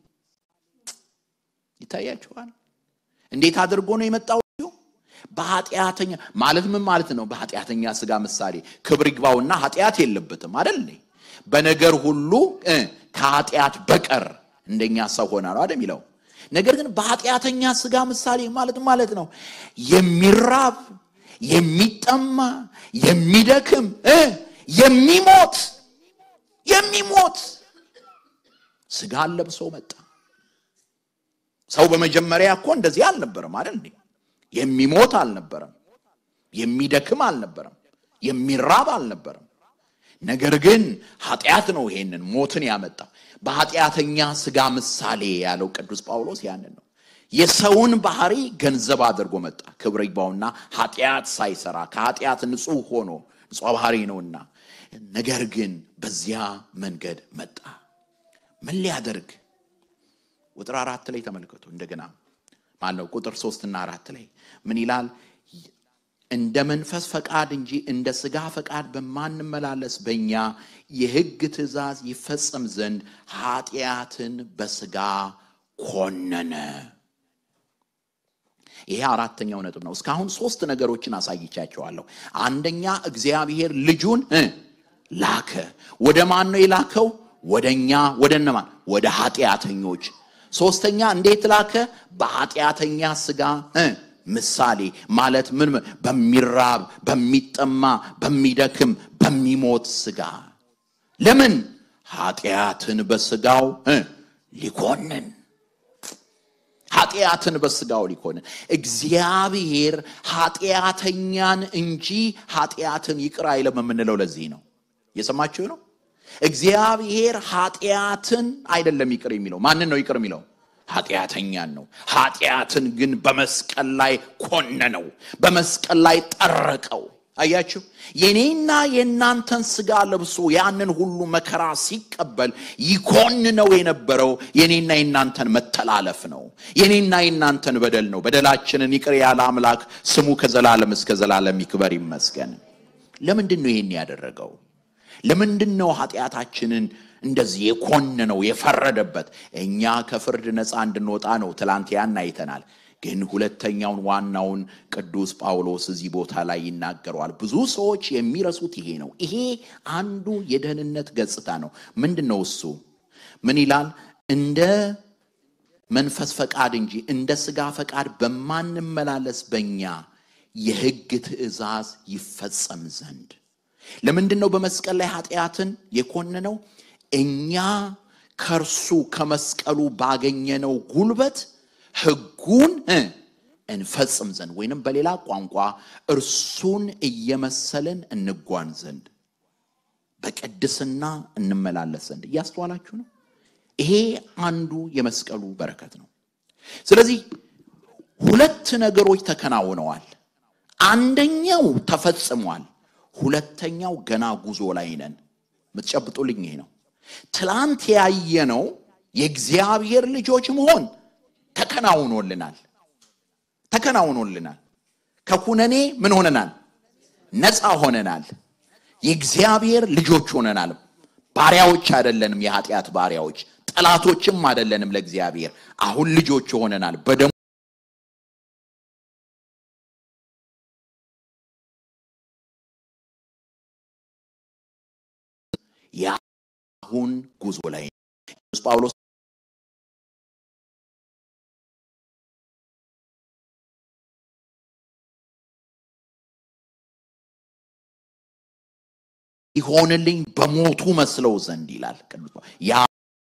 ይታያችኋል። እንዴት አድርጎ ነው የመጣው? በኃጢአተኛ ማለት ምን ማለት ነው? በኃጢአተኛ ስጋ ምሳሌ ክብር ይግባውና ኃጢአት የለበትም አይደል? በነገር ሁሉ ከኃጢአት በቀር እንደኛ ሰው ሆና ነው አይደል የሚለው። ነገር ግን በኃጢአተኛ ስጋ ምሳሌ ማለት ማለት ነው የሚራብ የሚጠማ የሚደክም የሚሞት የሚሞት ስጋን ለብሶ መጣ። ሰው በመጀመሪያ እኮ እንደዚህ አልነበረም አይደል እንዴ? የሚሞት አልነበረም፣ የሚደክም አልነበረም፣ የሚራብ አልነበረም። ነገር ግን ኃጢአት ነው ይሄንን ሞትን ያመጣው። በኃጢአተኛ ስጋ ምሳሌ ያለው ቅዱስ ጳውሎስ ያንን ነው። የሰውን ባህሪ ገንዘብ አድርጎ መጣ። ክብር ይግባውና ኃጢአት ሳይሰራ ከኃጢአት ንጹሕ ሆኖ ንጹሕ ባህሪ ነውና፣ ነገር ግን በዚያ መንገድ መጣ። ምን ሊያደርግ? ቁጥር አራት ላይ ተመልከቱ። እንደገና ማነው ቁጥር ሶስትና አራት ላይ ምን ይላል? እንደ መንፈስ ፈቃድ እንጂ እንደ ሥጋ ፈቃድ በማንመላለስ በእኛ የሕግ ትእዛዝ ይፈጸም ዘንድ ኃጢአትን በሥጋ ኮነነ። ይሄ አራተኛው ነጥብ ነው። እስካሁን ሶስት ነገሮችን አሳይቻቸዋለሁ። አንደኛ እግዚአብሔር ልጁን ላከ። ወደ ማን ነው የላከው? ወደ እኛ ወደ እነማን? ወደ ኃጢአተኞች። ሶስተኛ እንዴት ላከ? በኃጢአተኛ ሥጋ ምሳሌ ማለት ምን? በሚራብ በሚጠማ በሚደክም በሚሞት ሥጋ። ለምን? ኃጢአትን በሥጋው ሊኮንን ኃጢአትን በሥጋው ሊኮንን። እግዚአብሔር ኃጢአተኛን እንጂ ኃጢአትን ይቅር አይለም የምንለው ለዚህ ነው። የሰማችሁ ነው። እግዚአብሔር ኃጢአትን አይደለም ይቅር የሚለው። ማንን ነው ይቅር የሚለው? ኃጢአተኛን ነው። ኃጢአትን ግን በመስቀል ላይ ኮነነው፣ በመስቀል ላይ ጠረቀው። አያችሁ፣ የኔና የእናንተን ሥጋ ለብሶ ያንን ሁሉ መከራ ሲቀበል ይኮንነው የነበረው የኔና የእናንተን መተላለፍ ነው፣ የኔና የእናንተን በደል ነው። በደላችንን ይቅር ያለ አምላክ ስሙ ከዘላለም እስከ ዘላለም ይክበር ይመስገን። ለምንድን ነው ይህን ያደረገው? ለምንድን ነው ኃጢአታችንን እንደዚህ የኮነነው የፈረደበት? እኛ ከፍርድ ነፃ እንድንወጣ ነው። ትላንት ያን አይተናል። ግን ሁለተኛውን ዋናውን ቅዱስ ጳውሎስ እዚህ ቦታ ላይ ይናገረዋል። ብዙ ሰዎች የሚረሱት ይሄ ነው። ይሄ አንዱ የደህንነት ገጽታ ነው። ምንድን ነው እሱ? ምን ይላል? እንደ መንፈስ ፈቃድ እንጂ እንደ ሥጋ ፈቃድ በማንመላለስ በእኛ የሕግ ትእዛዝ ይፈጸም ዘንድ። ለምንድን ነው በመስቀል ላይ ኃጢአትን የኮነነው? እኛ ከእርሱ ከመስቀሉ ባገኘነው ጉልበት ሕጉን እንፈጽም ዘንድ ወይንም በሌላ ቋንቋ እርሱን እየመሰልን እንጓን ዘንድ በቅድስና እንመላለስ ዘንድ። እያስተዋላችሁ ነው? ይሄ አንዱ የመስቀሉ በረከት ነው። ስለዚህ ሁለት ነገሮች ተከናውነዋል። አንደኛው ተፈጽሟል። ሁለተኛው ገና ጉዞ ላይ ነን። የምትጨብጡልኝ ይሄ ነው። ትላንት ያየነው የእግዚአብሔር ልጆች መሆን ተከናውኖልናል ተከናውኖልናል። ከኩነኔ ምን ሆነናል? ነፃ ሆነናል። የእግዚአብሔር ልጆች ሆነናል። ባሪያዎች አይደለንም፣ የኃጢአት ባሪያዎች ጠላቶችም አይደለንም ለእግዚአብሔር። አሁን ልጆች ሆነናል በደሙ የአሁን ጉዞ ላይ ቅዱስ ጳውሎስ ይሆንልኝ በሞቱ መስለው ዘንድ ይላል ቅዱስ ያ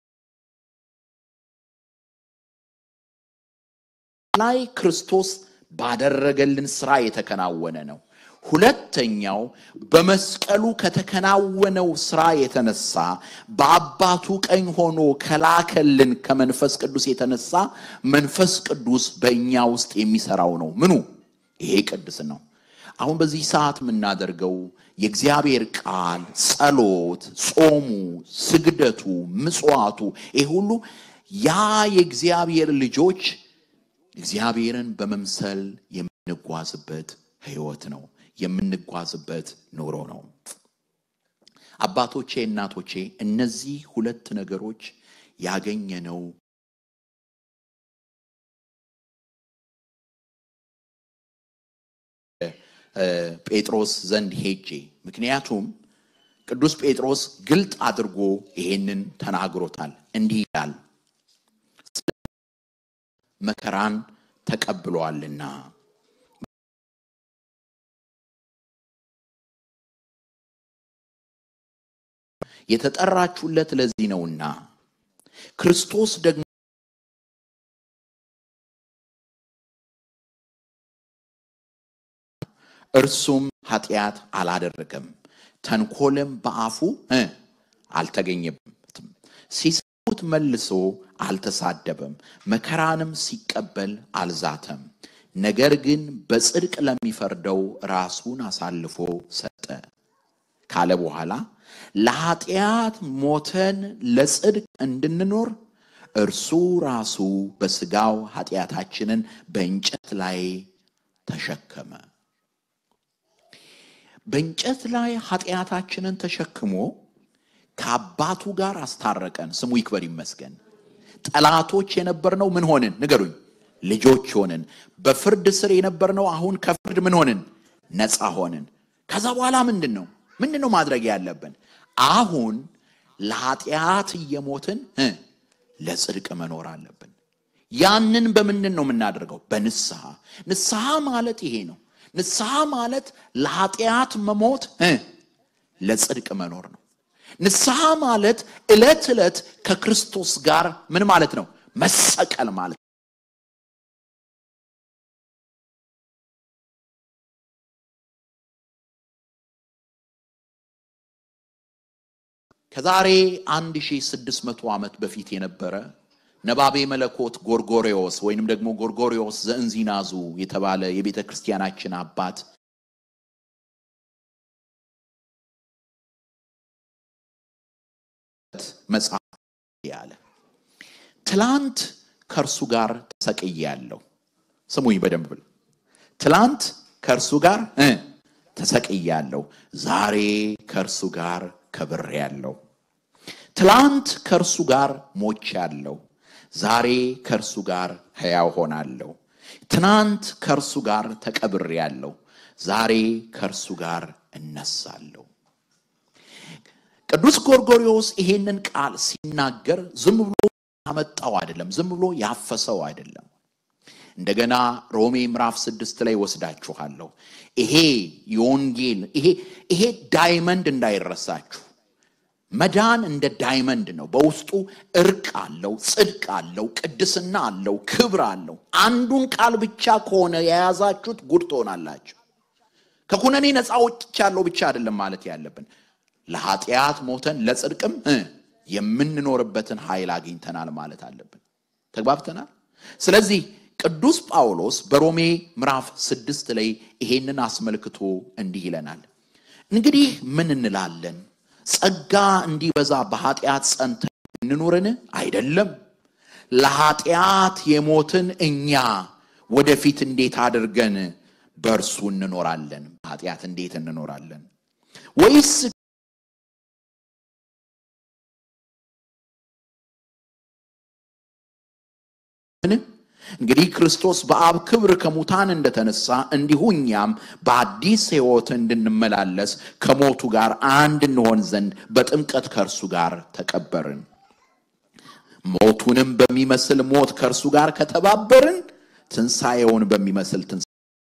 ላይ ክርስቶስ ባደረገልን ስራ የተከናወነ ነው። ሁለተኛው በመስቀሉ ከተከናወነው ስራ የተነሳ በአባቱ ቀኝ ሆኖ ከላከልን ከመንፈስ ቅዱስ የተነሳ መንፈስ ቅዱስ በእኛ ውስጥ የሚሰራው ነው። ምኑ ይሄ ቅድስ ነው። አሁን በዚህ ሰዓት የምናደርገው የእግዚአብሔር ቃል፣ ጸሎት፣ ጾሙ፣ ስግደቱ፣ ምጽዋቱ ይህ ሁሉ ያ የእግዚአብሔር ልጆች እግዚአብሔርን በመምሰል የምንጓዝበት ህይወት ነው። የምንጓዝበት ኑሮ ነው። አባቶቼ፣ እናቶቼ እነዚህ ሁለት ነገሮች ያገኘነው ጴጥሮስ ዘንድ ሄጄ ምክንያቱም ቅዱስ ጴጥሮስ ግልጥ አድርጎ ይሄንን ተናግሮታል። እንዲህ ይላል መከራን ተቀብሏልና የተጠራችሁለት ለዚህ ነውና ክርስቶስ ደግሞ እርሱም ኃጢአት አላደረገም፣ ተንኮልም በአፉ እ አልተገኘበትም። ሲሰሙት መልሶ አልተሳደበም፣ መከራንም ሲቀበል አልዛተም። ነገር ግን በጽድቅ ለሚፈርደው ራሱን አሳልፎ ሰጠ ካለ በኋላ ለኃጢአት ሞተን ለጽድቅ እንድንኖር እርሱ ራሱ በሥጋው ኃጢአታችንን በእንጨት ላይ ተሸከመ። በእንጨት ላይ ኃጢአታችንን ተሸክሞ ከአባቱ ጋር አስታረቀን። ስሙ ይክበር ይመስገን። ጠላቶች የነበርነው ምን ሆንን? ንገሩኝ። ልጆች ሆንን። በፍርድ ስር የነበርነው አሁን ከፍርድ ምን ሆንን? ነፃ ሆንን። ከዛ በኋላ ምንድን ነው ምንድን ነው ማድረግ ያለብን? አሁን ለኃጢአት እየሞትን እ ለጽድቅ መኖር አለብን። ያንን በምንድን ነው የምናደርገው? በንስሐ። ንስሐ ማለት ይሄ ነው። ንስሐ ማለት ለኃጢአት መሞት እ ለጽድቅ መኖር ነው። ንስሐ ማለት ዕለት ዕለት ከክርስቶስ ጋር ምን ማለት ነው? መሰቀል ማለት ከዛሬ 1600 ዓመት በፊት የነበረ ነባቤ መለኮት ጎርጎሪዎስ ወይንም ደግሞ ጎርጎሪዎስ ዘእንዚናዙ የተባለ የቤተ ክርስቲያናችን አባት መጽሐፍ ያለ ትላንት ከእርሱ ጋር ተሰቅያለሁ። ስሙኝ በደንብ ብል ትላንት ከእርሱ ጋር እ ተሰቅያለሁ ዛሬ ከእርሱ ጋር ከብሬአለሁ። ትላንት ከእርሱ ጋር ሞቼአለሁ፣ ዛሬ ከእርሱ ጋር ሕያው ሆናለሁ። ትናንት ከእርሱ ጋር ተቀብሬአለሁ፣ ዛሬ ከእርሱ ጋር እነሳለሁ። ቅዱስ ጎርጎርዮስ ይሄንን ቃል ሲናገር ዝም ብሎ ያመጣው አይደለም፣ ዝም ብሎ ያፈሰው አይደለም። እንደገና ሮሜ ምዕራፍ ስድስት ላይ ወስዳችኋለሁ። ይሄ የወንጌል ይሄ ይሄ ዳይመንድ እንዳይረሳችሁ መዳን እንደ ዳይመንድ ነው። በውስጡ እርቅ አለው፣ ጽድቅ አለው፣ ቅድስና አለው፣ ክብር አለው። አንዱን ቃል ብቻ ከሆነ የያዛችሁት ጉድ ትሆናላችሁ። ከኩነኔ ነፃ ወጥቻለሁ ብቻ አይደለም ማለት ያለብን ለኃጢአት ሞተን ለጽድቅም እ የምንኖርበትን ኃይል አግኝተናል ማለት አለብን። ተግባብተናል። ስለዚህ ቅዱስ ጳውሎስ በሮሜ ምዕራፍ ስድስት ላይ ይሄንን አስመልክቶ እንዲህ ይለናል። እንግዲህ ምን እንላለን? ጸጋ እንዲበዛ በኃጢአት ጸንተን እንኑርን? አይደለም። ለኃጢአት የሞትን እኛ ወደፊት እንዴት አድርገን በእርሱ እንኖራለን? በኃጢአት እንዴት እንኖራለን? ወይስ እንግዲህ ክርስቶስ በአብ ክብር ከሙታን እንደተነሳ እንዲሁ እኛም በአዲስ ሕይወት እንድንመላለስ ከሞቱ ጋር አንድ እንሆን ዘንድ በጥምቀት ከእርሱ ጋር ተቀበርን። ሞቱንም በሚመስል ሞት ከእርሱ ጋር ከተባበርን ትንሣኤውን በሚመስል ትንሣኤ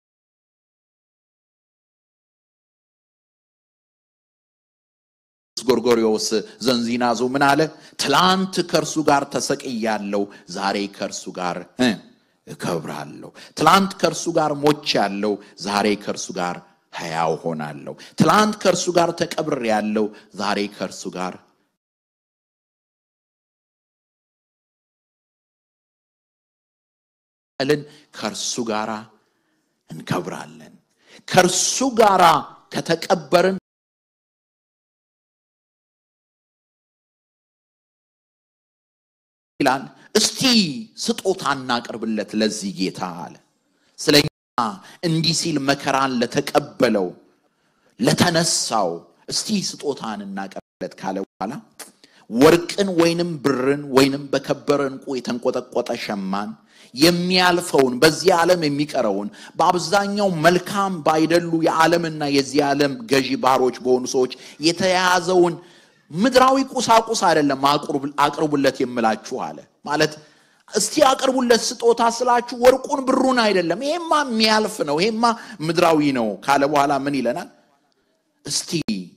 ጎርጎርዮስ ዘንዚናዞ ምን አለ? ትላንት ከእርሱ ጋር ተሰቅያለሁ፣ ዛሬ ከእርሱ ጋር እ እከብራለሁ። ትላንት ከእርሱ ጋር ሞቻለሁ፣ ዛሬ ከእርሱ ጋር ሕያው ሆናለሁ። ትላንት ከእርሱ ጋር ተቀብሬያለሁ፣ ዛሬ ከእርሱ ጋር ልን ከእርሱ ጋር እንከብራለን። ከእርሱ ጋር ከተቀበርን ይላል። እስቲ ስጦታ እናቅርብለት ለዚህ ጌታ አለ። ስለኛ እንዲህ ሲል መከራን ለተቀበለው ለተነሳው እስቲ ስጦታን እናቀርብለት ካለ በኋላ ወርቅን ወይንም ብርን ወይንም በከበረ ዕንቁ የተንቆጠቆጠ ሸማን የሚያልፈውን በዚህ ዓለም የሚቀረውን በአብዛኛው መልካም ባይደሉ የዓለምና የዚህ ዓለም ገዢ ባሮች በሆኑ ሰዎች የተያዘውን ምድራዊ ቁሳቁስ አይደለም አቅርቡለት የምላችሁ አለ። ማለት እስቲ አቅርቡለት ስጦታ ስላችሁ ወርቁን ብሩን አይደለም። ይሄማ የሚያልፍ ነው፣ ይሄማ ምድራዊ ነው ካለ በኋላ ምን ይለናል? እስቲ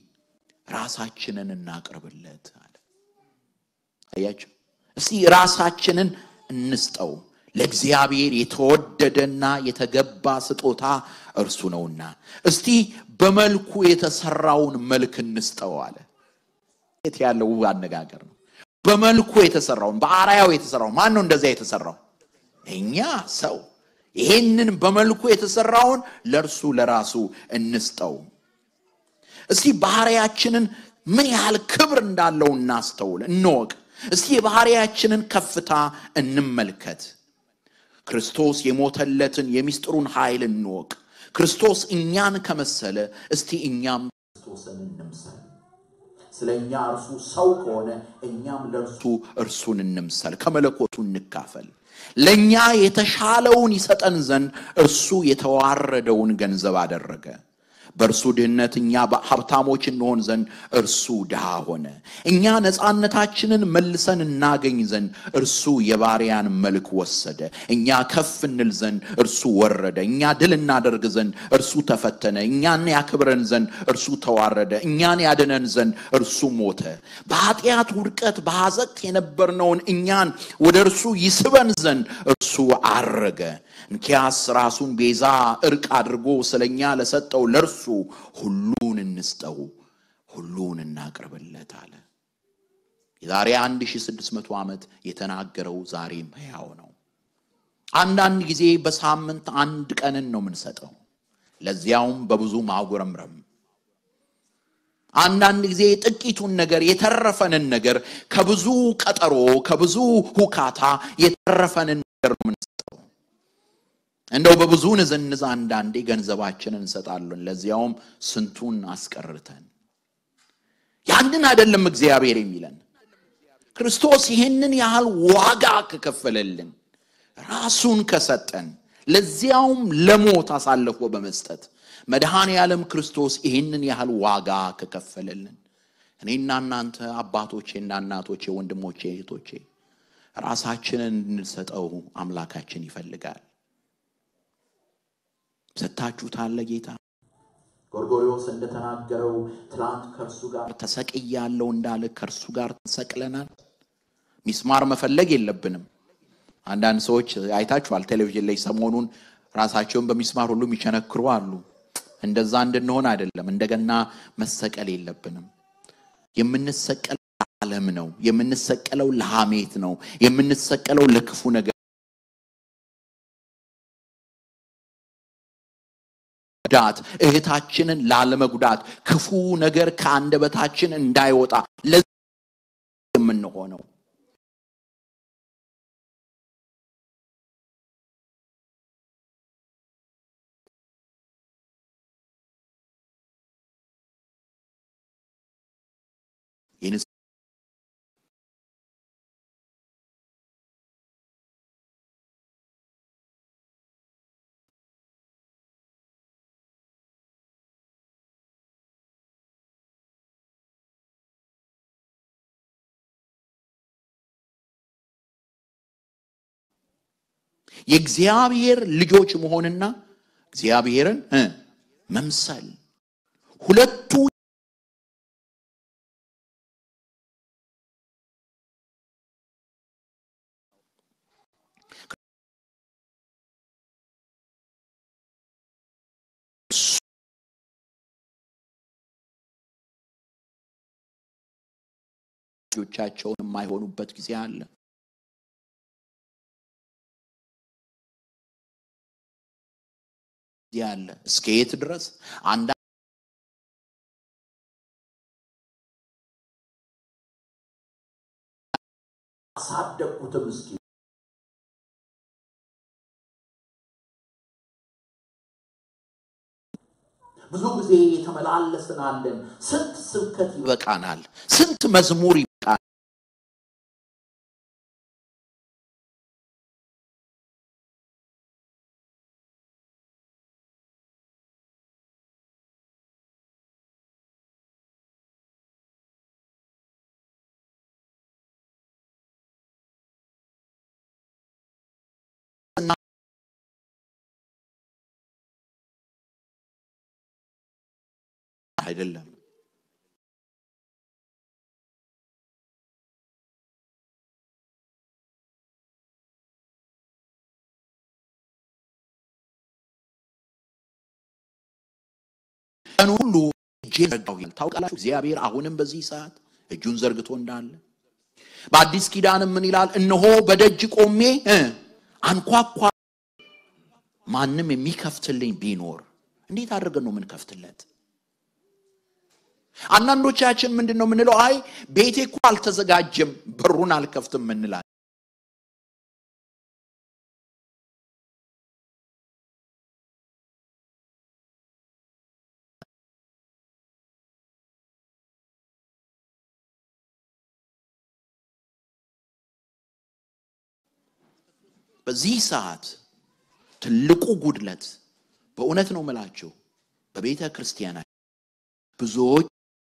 ራሳችንን እናቅርብለት አለ። አያችሁ፣ እስቲ ራሳችንን እንስጠው። ለእግዚአብሔር የተወደደና የተገባ ስጦታ እርሱ ነውና፣ እስቲ በመልኩ የተሰራውን መልክ እንስጠው አለ። የት ያለው ውብ አነጋገር ነው። በመልኩ የተሰራውን በአርአያው የተሰራውን ማን ነው እንደዚያ የተሰራው? እኛ ሰው። ይሄንን በመልኩ የተሰራውን ለእርሱ ለራሱ እንስጠው። እስቲ ባህሪያችንን ምን ያህል ክብር እንዳለው እናስተውል፣ እንወቅ። እስቲ የባህሪያችንን ከፍታ እንመልከት። ክርስቶስ የሞተለትን የሚስጥሩን ኃይል እንወቅ። ክርስቶስ እኛን ከመሰለ እስቲ እኛም ክርስቶስን እንምሰል። ስለ እኛ እርሱ ሰው ከሆነ እኛም ለእርሱ እርሱን እንምሰል፣ ከመለኮቱ እንካፈል። ለእኛ የተሻለውን ይሰጠን ዘንድ እርሱ የተዋረደውን ገንዘብ አደረገ። በእርሱ ድህነት እኛ ሀብታሞች እንሆን ዘንድ እርሱ ድሃ ሆነ። እኛ ነፃነታችንን መልሰን እናገኝ ዘንድ እርሱ የባሪያን መልክ ወሰደ። እኛ ከፍ እንል ዘንድ እርሱ ወረደ። እኛ ድል እናደርግ ዘንድ እርሱ ተፈተነ። እኛን ያክብረን ዘንድ እርሱ ተዋረደ። እኛን ያድነን ዘንድ እርሱ ሞተ። በኃጢአት ውድቀት በሐዘቅት የነበርነውን እኛን ወደ እርሱ ይስበን ዘንድ እርሱ አረገ። እንኪያስ ራሱን ቤዛ እርቅ አድርጎ ስለኛ ለሰጠው ለእርሱ ሁሉን እንስጠው፣ ሁሉን እናቅርብለት አለ። የዛሬ 1600 ዓመት የተናገረው ዛሬም ሕያው ነው። አንዳንድ ጊዜ በሳምንት አንድ ቀንን ነው የምንሰጠው፣ ለዚያውም በብዙ ማጉረምረም። አንዳንድ ጊዜ ጥቂቱን ነገር የተረፈንን ነገር ከብዙ ቀጠሮ ከብዙ ሁካታ የተረፈንን ነገር ነው የምንሰጠው። እንደው በብዙ ንዝንዝ አንዳንዴ ገንዘባችንን እንሰጣለን፣ ለዚያውም ስንቱን አስቀርተን። ያ ያንን አይደለም እግዚአብሔር የሚለን። ክርስቶስ ይህንን ያህል ዋጋ ከከፈለልን ራሱን ከሰጠን ለዚያውም ለሞት አሳልፎ በመስጠት መድኃኔ ዓለም ክርስቶስ ይህንን ያህል ዋጋ ከከፈለልን እኔና እናንተ አባቶቼና እናቶቼ፣ ወንድሞቼ፣ እህቶቼ ራሳችንን እንድንሰጠው አምላካችን ይፈልጋል። ሰጥታችሁታል ጌታ ጎርጎሪዎስ እንደተናገረው ትላንት ከእርሱ ጋር ተሰቅያለሁ እንዳለ ከእርሱ ጋር ተሰቅለናል። ሚስማር መፈለግ የለብንም። አንዳንድ ሰዎች አይታችኋል፣ ቴሌቪዥን ላይ ሰሞኑን ራሳቸውን በሚስማር ሁሉ የሚቸነክሩ አሉ። እንደዛ እንድንሆን አይደለም። እንደገና መሰቀል የለብንም። የምንሰቀለው ለዓለም ነው። የምንሰቀለው ለሐሜት ነው። የምንሰቀለው ለክፉ ነገር ጉዳት እህታችንን ላለመጉዳት ክፉ ነገር ከአንደበታችን እንዳይወጣ ለዚህ የምንሆነው የንስ የእግዚአብሔር ልጆች መሆንና እግዚአብሔርን እ መምሰል ሁለቱ ልጆቻቸውን የማይሆኑበት ጊዜ አለ። ያለ እስከ የት ድረስ አንዳ አሳደግኩትም እስኪ ብዙ ጊዜ የተመላለስናለን። ስንት ስብከት ይበቃናል፣ ስንት መዝሙር ይበቃናል። አይደለም ቀኑ ሁሉ እጄን ዘርጋሁ ይላል። ታውቃላችሁ እግዚአብሔር አሁንም በዚህ ሰዓት እጁን ዘርግቶ እንዳለ በአዲስ ኪዳንም ምን ይላል? እነሆ በደጅ ቆሜ እ አንኳኳ ማንም የሚከፍትልኝ ቢኖር እንዴት አድርገን ነው የምንከፍትለት? አንዳንዶቻችን ምንድን ነው የምንለው? አይ ቤቴ እኮ አልተዘጋጀም በሩን አልከፍትም እንላለን። በዚህ ሰዓት ትልቁ ጉድለት በእውነት ነው የምላችሁ በቤተ ክርስቲያናችን ብዙዎች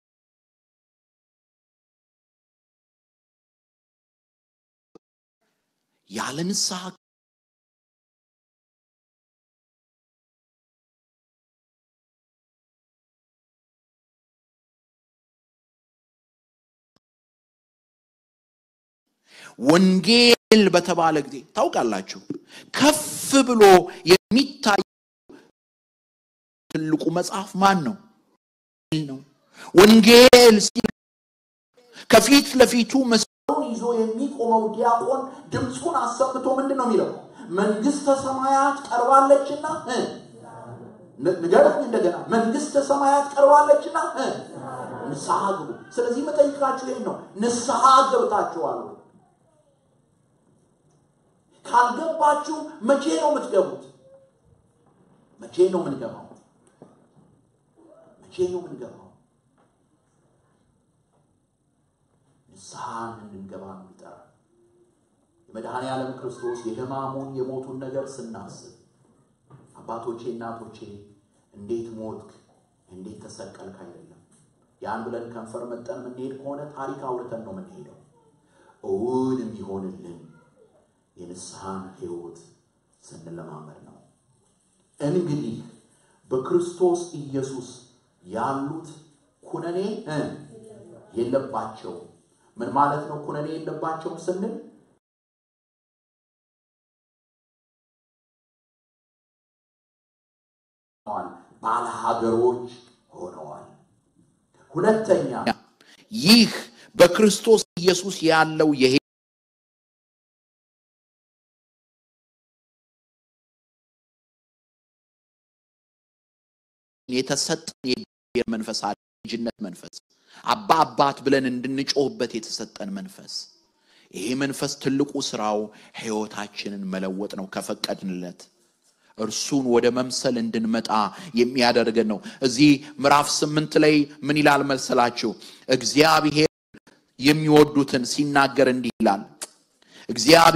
ያለ ንስሐ ወንጌል በተባለ ጊዜ ታውቃላችሁ ከፍ ብሎ የሚታይ ትልቁ መጽሐፍ ማን ነው? ነው ወንጌል ሲል ከፊት ለፊቱ መስቀሉን ይዞ የሚቆመው ዲያቆን ድምፁን አሰምቶ ምንድን ነው የሚለው? መንግስተ ሰማያት ቀርባለችና እ ንገረኝ እንደገና መንግስተ ሰማያት ቀርባለችና እ ንስሐ ግቡ። ስለዚህ መጠይቃችሁ ይህን ነው፣ ንስሐ ገብታችኋል ወይ? ካልገባችሁ መቼ ነው የምትገቡት? መቼ ነው የምንገባው? መቼ ነው የምንገባው? ንስሐን እንድንገባ ነው የሚጠራ። የመድኃኔ ዓለም ክርስቶስ የሕማሙን የሞቱን ነገር ስናስብ አባቶቼ እናቶቼ እንዴት ሞትክ እንዴት ተሰቀልክ አይደለም። ያን ብለን ከንፈር መጠን የምንሄድ ከሆነ ታሪክ አውርተን ነው የምንሄደው። እውን የሚሆንልን የንስሐን ሕይወት ስንለማመድ ነው። እንግዲህ በክርስቶስ ኢየሱስ ያሉት ኩነኔ የለባቸው። ምን ማለት ነው? ኩነኔ የለባቸውም ስንል ባለሀገሮች ሆነዋል። ሁለተኛ ይህ በክርስቶስ ኢየሱስ ያለው ይሄ የተሰጠን የእግዚአብሔር መንፈስ አለ። ልጅነት መንፈስ አባ አባት ብለን እንድንጮህበት የተሰጠን መንፈስ። ይሄ መንፈስ ትልቁ ስራው ሕይወታችንን መለወጥ ነው ከፈቀድንለት እርሱን ወደ መምሰል እንድንመጣ የሚያደርገን ነው። እዚህ ምዕራፍ ስምንት ላይ ምን ይላል መሰላችሁ? እግዚአብሔር የሚወዱትን ሲናገር እንዲህ ይላል። እግዚአብሔር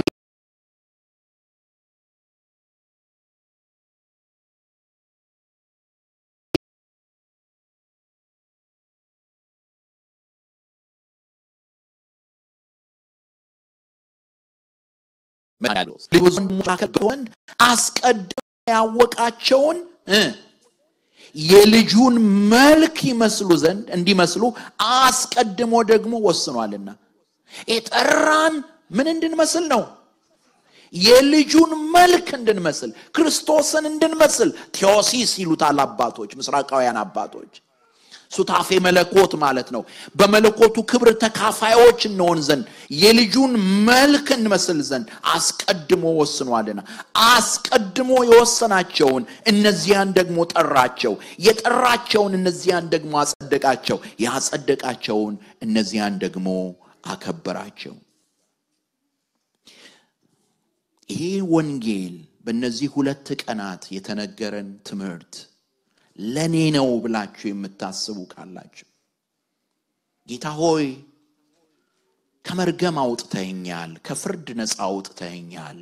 ወንድ አስቀድሞ ያወቃቸውን የልጁን መልክ ይመስሉ ዘንድ እንዲመስሉ አስቀድሞ ደግሞ ወስኗልና። የጠራን ምን እንድንመስል ነው? የልጁን መልክ እንድንመስል፣ ክርስቶስን እንድንመስል። ቴዎሲስ ይሉታል አባቶች፣ ምስራቃውያን አባቶች ሱታፌ መለኮት ማለት ነው። በመለኮቱ ክብር ተካፋዮች እንሆን ዘንድ የልጁን መልክ እንመስል ዘንድ አስቀድሞ ወስኗልና አስቀድሞ የወሰናቸውን እነዚያን ደግሞ ጠራቸው፣ የጠራቸውን እነዚያን ደግሞ አጸደቃቸው፣ ያጸደቃቸውን እነዚያን ደግሞ አከበራቸው። ይሄ ወንጌል በእነዚህ ሁለት ቀናት የተነገረን ትምህርት ለእኔ ነው ብላችሁ የምታስቡ ካላችሁ ጌታ ሆይ ከመርገም አውጥተኸኛል፣ ከፍርድ ነፃ አውጥተኸኛል፣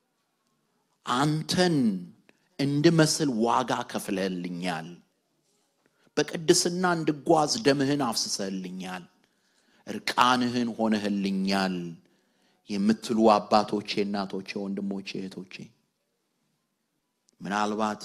አንተን እንድመስል ዋጋ ከፍለህልኛል፣ በቅድስና እንድጓዝ ደምህን አፍስሰህልኛል፣ እርቃንህን ሆነህልኛል የምትሉ አባቶቼ፣ እናቶቼ፣ ወንድሞቼ፣ እህቶቼ ምናልባት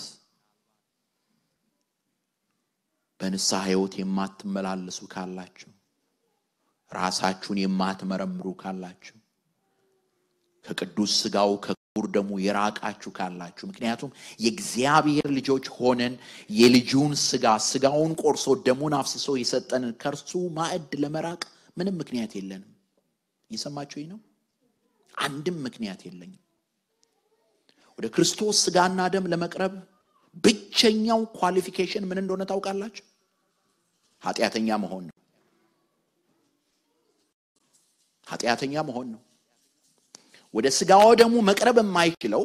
በንስሐ ሕይወት የማትመላለሱ ካላችሁ ራሳችሁን የማትመረምሩ ካላችሁ ከቅዱስ ሥጋው ከክቡር ደሙ የራቃችሁ ካላችሁ ምክንያቱም የእግዚአብሔር ልጆች ሆነን የልጁን ሥጋ ሥጋውን ቆርሶ ደሙን አፍስሶ የሰጠንን ከእርሱ ማዕድ ለመራቅ ምንም ምክንያት የለንም። እየሰማችሁ ነው። አንድም ምክንያት የለኝም። ወደ ክርስቶስ ሥጋና ደም ለመቅረብ ብቸኛው ኳሊፊኬሽን ምን እንደሆነ ታውቃላችሁ? ኃጢአተኛ መሆን ነው። ኃጢአተኛ መሆን ነው። ወደ ሥጋው ደግሞ መቅረብ የማይችለው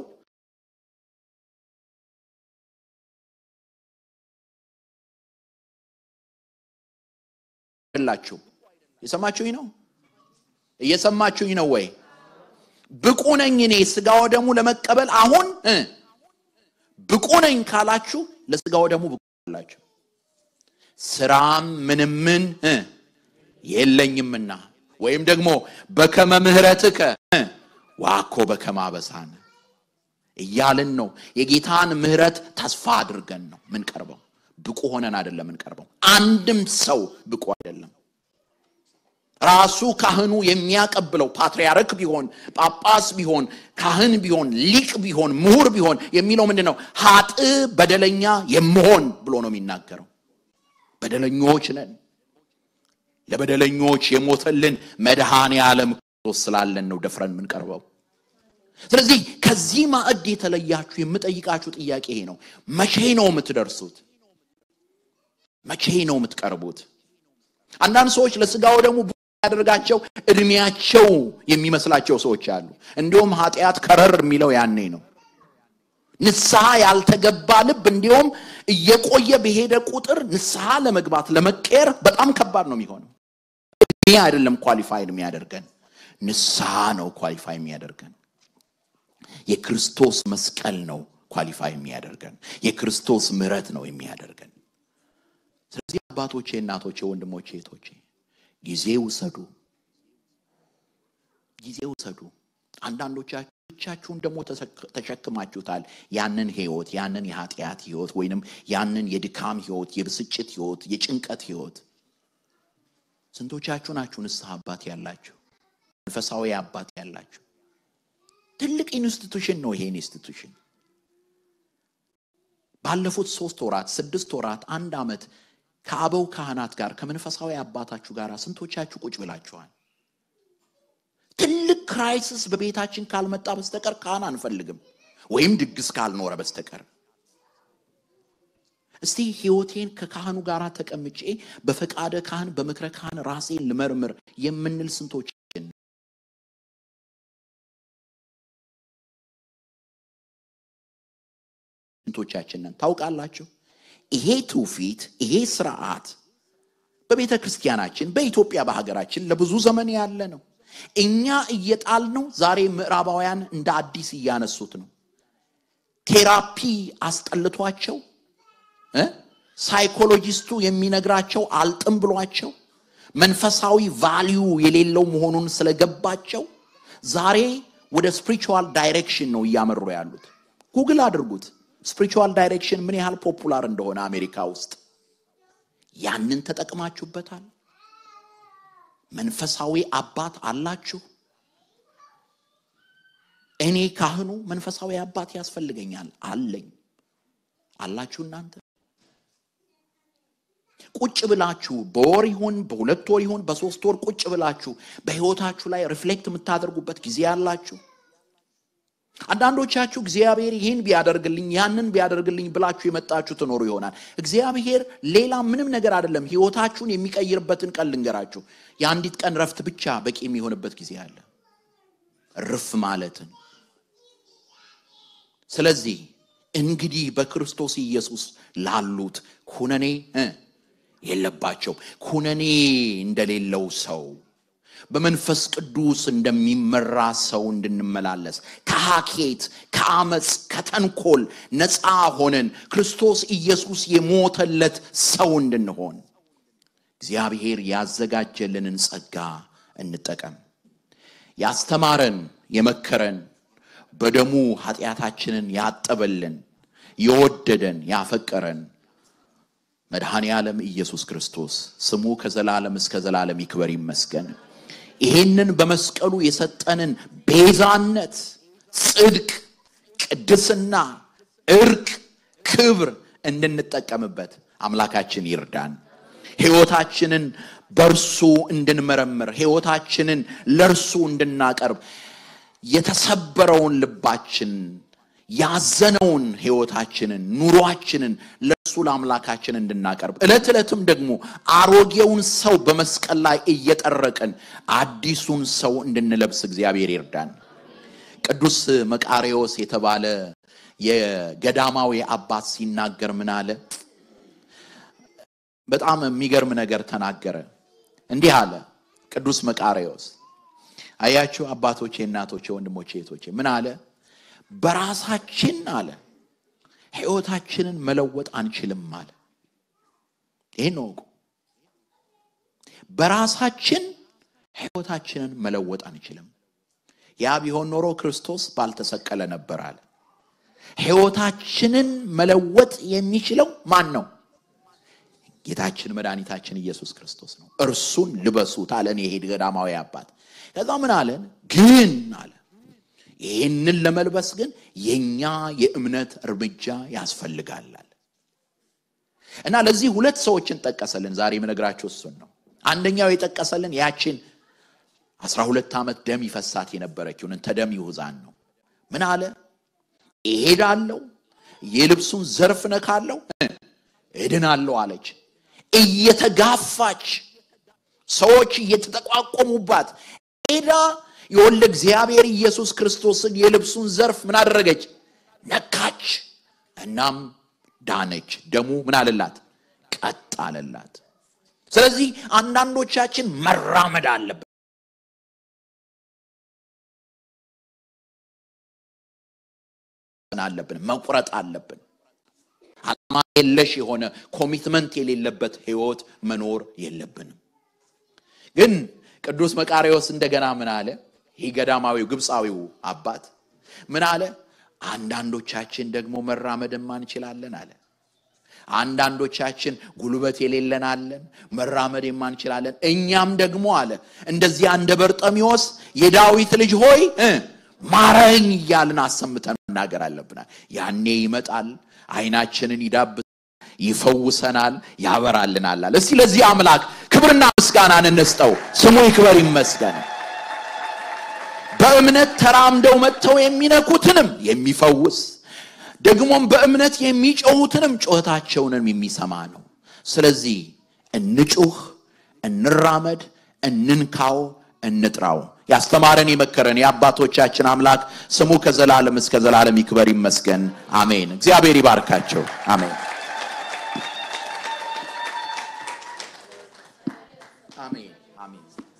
ላችሁ የሰማችሁኝ ነው? እየሰማችሁኝ ነው ወይ? ብቁ ነኝ እኔ ሥጋው ደግሞ ለመቀበል አሁን ብቁ ነኝ ካላችሁ ለሥጋው ደግሞ ብቁ አላችሁ። ስራም ምንምን የለኝምና ወይም ደግሞ በከመ ምሕረትከ ዋኮ በከመ አበሳነ እያልን ነው። የጌታን ምሕረት ተስፋ አድርገን ነው ምንቀርበው። ብቁ ሆነን አይደለም ምንቀርበው። አንድም ሰው ብቁ አይደለም። ራሱ ካህኑ የሚያቀብለው ፓትርያርክ ቢሆን ጳጳስ ቢሆን ካህን ቢሆን ሊቅ ቢሆን ምሁር ቢሆን የሚለው ምንድን ነው? ሀጥ በደለኛ የምሆን ብሎ ነው የሚናገረው። በደለኞች ነን። ለበደለኞች የሞተልን መድኃኔ ዓለም ክርስቶስ ስላለን ነው ደፍረን የምንቀርበው። ስለዚህ ከዚህ ማዕድ የተለያችሁ የምጠይቃችሁ ጥያቄ ይሄ ነው። መቼ ነው የምትደርሱት? መቼ ነው የምትቀርቡት? አንዳንድ ሰዎች ለሥጋው ደግሞ ያደርጋቸው እድሜያቸው የሚመስላቸው ሰዎች አሉ። እንዲሁም ኃጢአት ከረር የሚለው ያኔ ነው። ንስሐ ያልተገባ ልብ እንዲሁም እየቆየ በሄደ ቁጥር ንስሐ ለመግባት ለመቀየር በጣም ከባድ ነው የሚሆነው። እድሜ አይደለም ኳሊፋይድ የሚያደርገን፣ ንስሐ ነው ኳሊፋይ የሚያደርገን። የክርስቶስ መስቀል ነው ኳሊፋይ የሚያደርገን። የክርስቶስ ምሕረት ነው የሚያደርገን። ስለዚህ አባቶቼ፣ እናቶቼ፣ ወንድሞቼ፣ እህቶቼ ጊዜ ውሰዱ፣ ጊዜ ውሰዱ። አንዳንዶቻችሁ ብቻችሁን ደግሞ ተሸክማችሁታል። ያንን ህይወት ያንን የኃጢአት ህይወት ወይንም ያንን የድካም ህይወት፣ የብስጭት ህይወት፣ የጭንቀት ህይወት። ስንቶቻችሁ ናችሁ ንስሐ አባት ያላችሁ? መንፈሳዊ አባት ያላችሁ? ትልቅ ኢንስቲቱሽን ነው ይሄ ኢንስቲቱሽን። ባለፉት ሶስት ወራት፣ ስድስት ወራት፣ አንድ ዓመት ከአበው ካህናት ጋር ከመንፈሳዊ አባታችሁ ጋር ስንቶቻችሁ ቁጭ ብላችኋል? ትልቅ ክራይሲስ በቤታችን ካልመጣ በስተቀር ካህን አንፈልግም፣ ወይም ድግስ ካልኖረ በስተቀር። እስቲ ህይወቴን ከካህኑ ጋር ተቀምጬ በፈቃደ ካህን በምክረ ካህን ራሴን ልመርምር የምንል ስንቶቻችን? ስንቶቻችንን ታውቃላችሁ? ይሄ ትውፊት ይሄ ስርዓት በቤተ ክርስቲያናችን በኢትዮጵያ በሀገራችን ለብዙ ዘመን ያለ ነው። እኛ እየጣል ነው። ዛሬ ምዕራባውያን እንደ አዲስ እያነሱት ነው። ቴራፒ አስጠልቷቸው እ ሳይኮሎጂስቱ የሚነግራቸው አልጥም ብሏቸው መንፈሳዊ ቫሊዩ የሌለው መሆኑን ስለገባቸው ዛሬ ወደ ስፒሪቹዋል ዳይሬክሽን ነው እያመሩ ያሉት። ጉግል አድርጉት ስፒሪቹዋል ዳይሬክሽን ምን ያህል ፖፑላር እንደሆነ አሜሪካ ውስጥ። ያንን ተጠቅማችሁበታል? መንፈሳዊ አባት አላችሁ? እኔ ካህኑ መንፈሳዊ አባት ያስፈልገኛል አለኝ። አላችሁ እናንተ? ቁጭ ብላችሁ በወር ይሁን በሁለት ወር ይሁን በሶስት ወር ቁጭ ብላችሁ በሕይወታችሁ ላይ ሪፍሌክት የምታደርጉበት ጊዜ አላችሁ? አንዳንዶቻችሁ እግዚአብሔር ይህን ቢያደርግልኝ ያንን ቢያደርግልኝ ብላችሁ የመጣችሁ ትኖሩ ይሆናል። እግዚአብሔር ሌላ ምንም ነገር አይደለም። ሕይወታችሁን የሚቀይርበትን ቀን ልንገራችሁ። የአንዲት ቀን ረፍት ብቻ በቂ የሚሆንበት ጊዜ አለ። ርፍ ማለትን። ስለዚህ እንግዲህ በክርስቶስ ኢየሱስ ላሉት ኩነኔ እ የለባቸውም። ኩነኔ እንደሌለው ሰው በመንፈስ ቅዱስ እንደሚመራ ሰው እንድንመላለስ ከሐኬት፣ ከአመፅ፣ ከተንኮል ነፃ ሆነን ክርስቶስ ኢየሱስ የሞተለት ሰው እንድንሆን እግዚአብሔር ያዘጋጀልንን ጸጋ እንጠቀም። ያስተማረን የመከረን በደሙ ኃጢአታችንን ያጠበልን የወደደን ያፈቀረን መድኃኔ ዓለም ኢየሱስ ክርስቶስ ስሙ ከዘላለም እስከ ዘላለም ይክበር ይመስገን። ይሄንን በመስቀሉ የሰጠንን ቤዛነት፣ ጽድቅ፣ ቅድስና፣ እርቅ፣ ክብር እንድንጠቀምበት አምላካችን ይርዳን። ሕይወታችንን በእርሱ እንድንመረምር፣ ሕይወታችንን ለእርሱ እንድናቀርብ የተሰበረውን ልባችን ያዘነውን ሕይወታችንን ኑሯችንን ለእሱ ለአምላካችን እንድናቀርብ ዕለት ዕለትም ደግሞ አሮጌውን ሰው በመስቀል ላይ እየጠረቅን አዲሱን ሰው እንድንለብስ እግዚአብሔር ይርዳን። ቅዱስ መቃርዮስ የተባለ የገዳማዊ አባት ሲናገር ምን አለ? በጣም የሚገርም ነገር ተናገረ። እንዲህ አለ ቅዱስ መቃርዮስ። አያችሁ አባቶቼ፣ እናቶቼ፣ ወንድሞቼ፣ እህቶቼ ምን አለ? በራሳችን አለ ሕይወታችንን መለወጥ አንችልም አለ። ይህን ነው እውቁ። በራሳችን ሕይወታችንን መለወጥ አንችልም። ያ ቢሆን ኖሮ ክርስቶስ ባልተሰቀለ ነበር አለ። ሕይወታችንን መለወጥ የሚችለው ማን ነው? ጌታችን መድኃኒታችን ኢየሱስ ክርስቶስ ነው። እርሱን ልበሱት አለን ይሄ ገዳማዊ አባት። ከዛ ምን አለን? ግን አለ ይህንን ለመልበስ ግን የኛ የእምነት እርምጃ ያስፈልጋል አለ እና ለዚህ ሁለት ሰዎችን ጠቀሰልን። ዛሬ የምነግራቸው እሱን ነው። አንደኛው የጠቀሰልን ያችን አስራ ሁለት ዓመት ደም ይፈሳት የነበረችውን እንተ ደም ይሁዛን ነው። ምን አለ? እሄዳለሁ፣ የልብሱን ዘርፍ ነካለሁ፣ እድናለሁ አለች። እየተጋፋች ሰዎች እየተጠቋቆሙባት ሄዳ የወልደ እግዚአብሔር ኢየሱስ ክርስቶስን የልብሱን ዘርፍ ምን አደረገች? ነካች። እናም ዳነች። ደሙ ምን አለላት? ቀጥ አለላት። ስለዚህ አንዳንዶቻችን መራመድ አለብን። አለብን መቁረጥ አለብን። ዓላማ የለሽ የሆነ ኮሚትመንት የሌለበት ህይወት መኖር የለብንም። ግን ቅዱስ መቃሪዎስ እንደገና ምን አለ? ይህ ገዳማዊው ግብፃዊው አባት ምን አለ? አንዳንዶቻችን ደግሞ መራመድ የማንችላለን አለ። አንዳንዶቻችን ጉልበት የሌለን አለን፣ መራመድ የማንችላለን። እኛም ደግሞ አለ እንደዚያ እንደ በርጠሚዎስ የዳዊት ልጅ ሆይ እ ማረኝ እያልን አሰምተን መናገር አለብናል። ያኔ ይመጣል፣ አይናችንን ይዳብሳል፣ ይፈውሰናል፣ ያበራልናል አለ። እስቲ ለዚህ አምላክ ክብርና ምስጋናን እንስጠው። ስሙ ይክበር ይመስገን። በእምነት ተራምደው መጥተው የሚነኩትንም የሚፈውስ ደግሞም በእምነት የሚጮሁትንም ጩኸታቸውንም የሚሰማ ነው። ስለዚህ እንጩህ፣ እንራመድ፣ እንንካው፣ እንጥራው። ያስተማረን የመከረን የአባቶቻችን አምላክ ስሙ ከዘላለም እስከ ዘላለም ይክበር ይመስገን። አሜን። እግዚአብሔር ይባርካቸው። አሜን። አሜን። አሜን።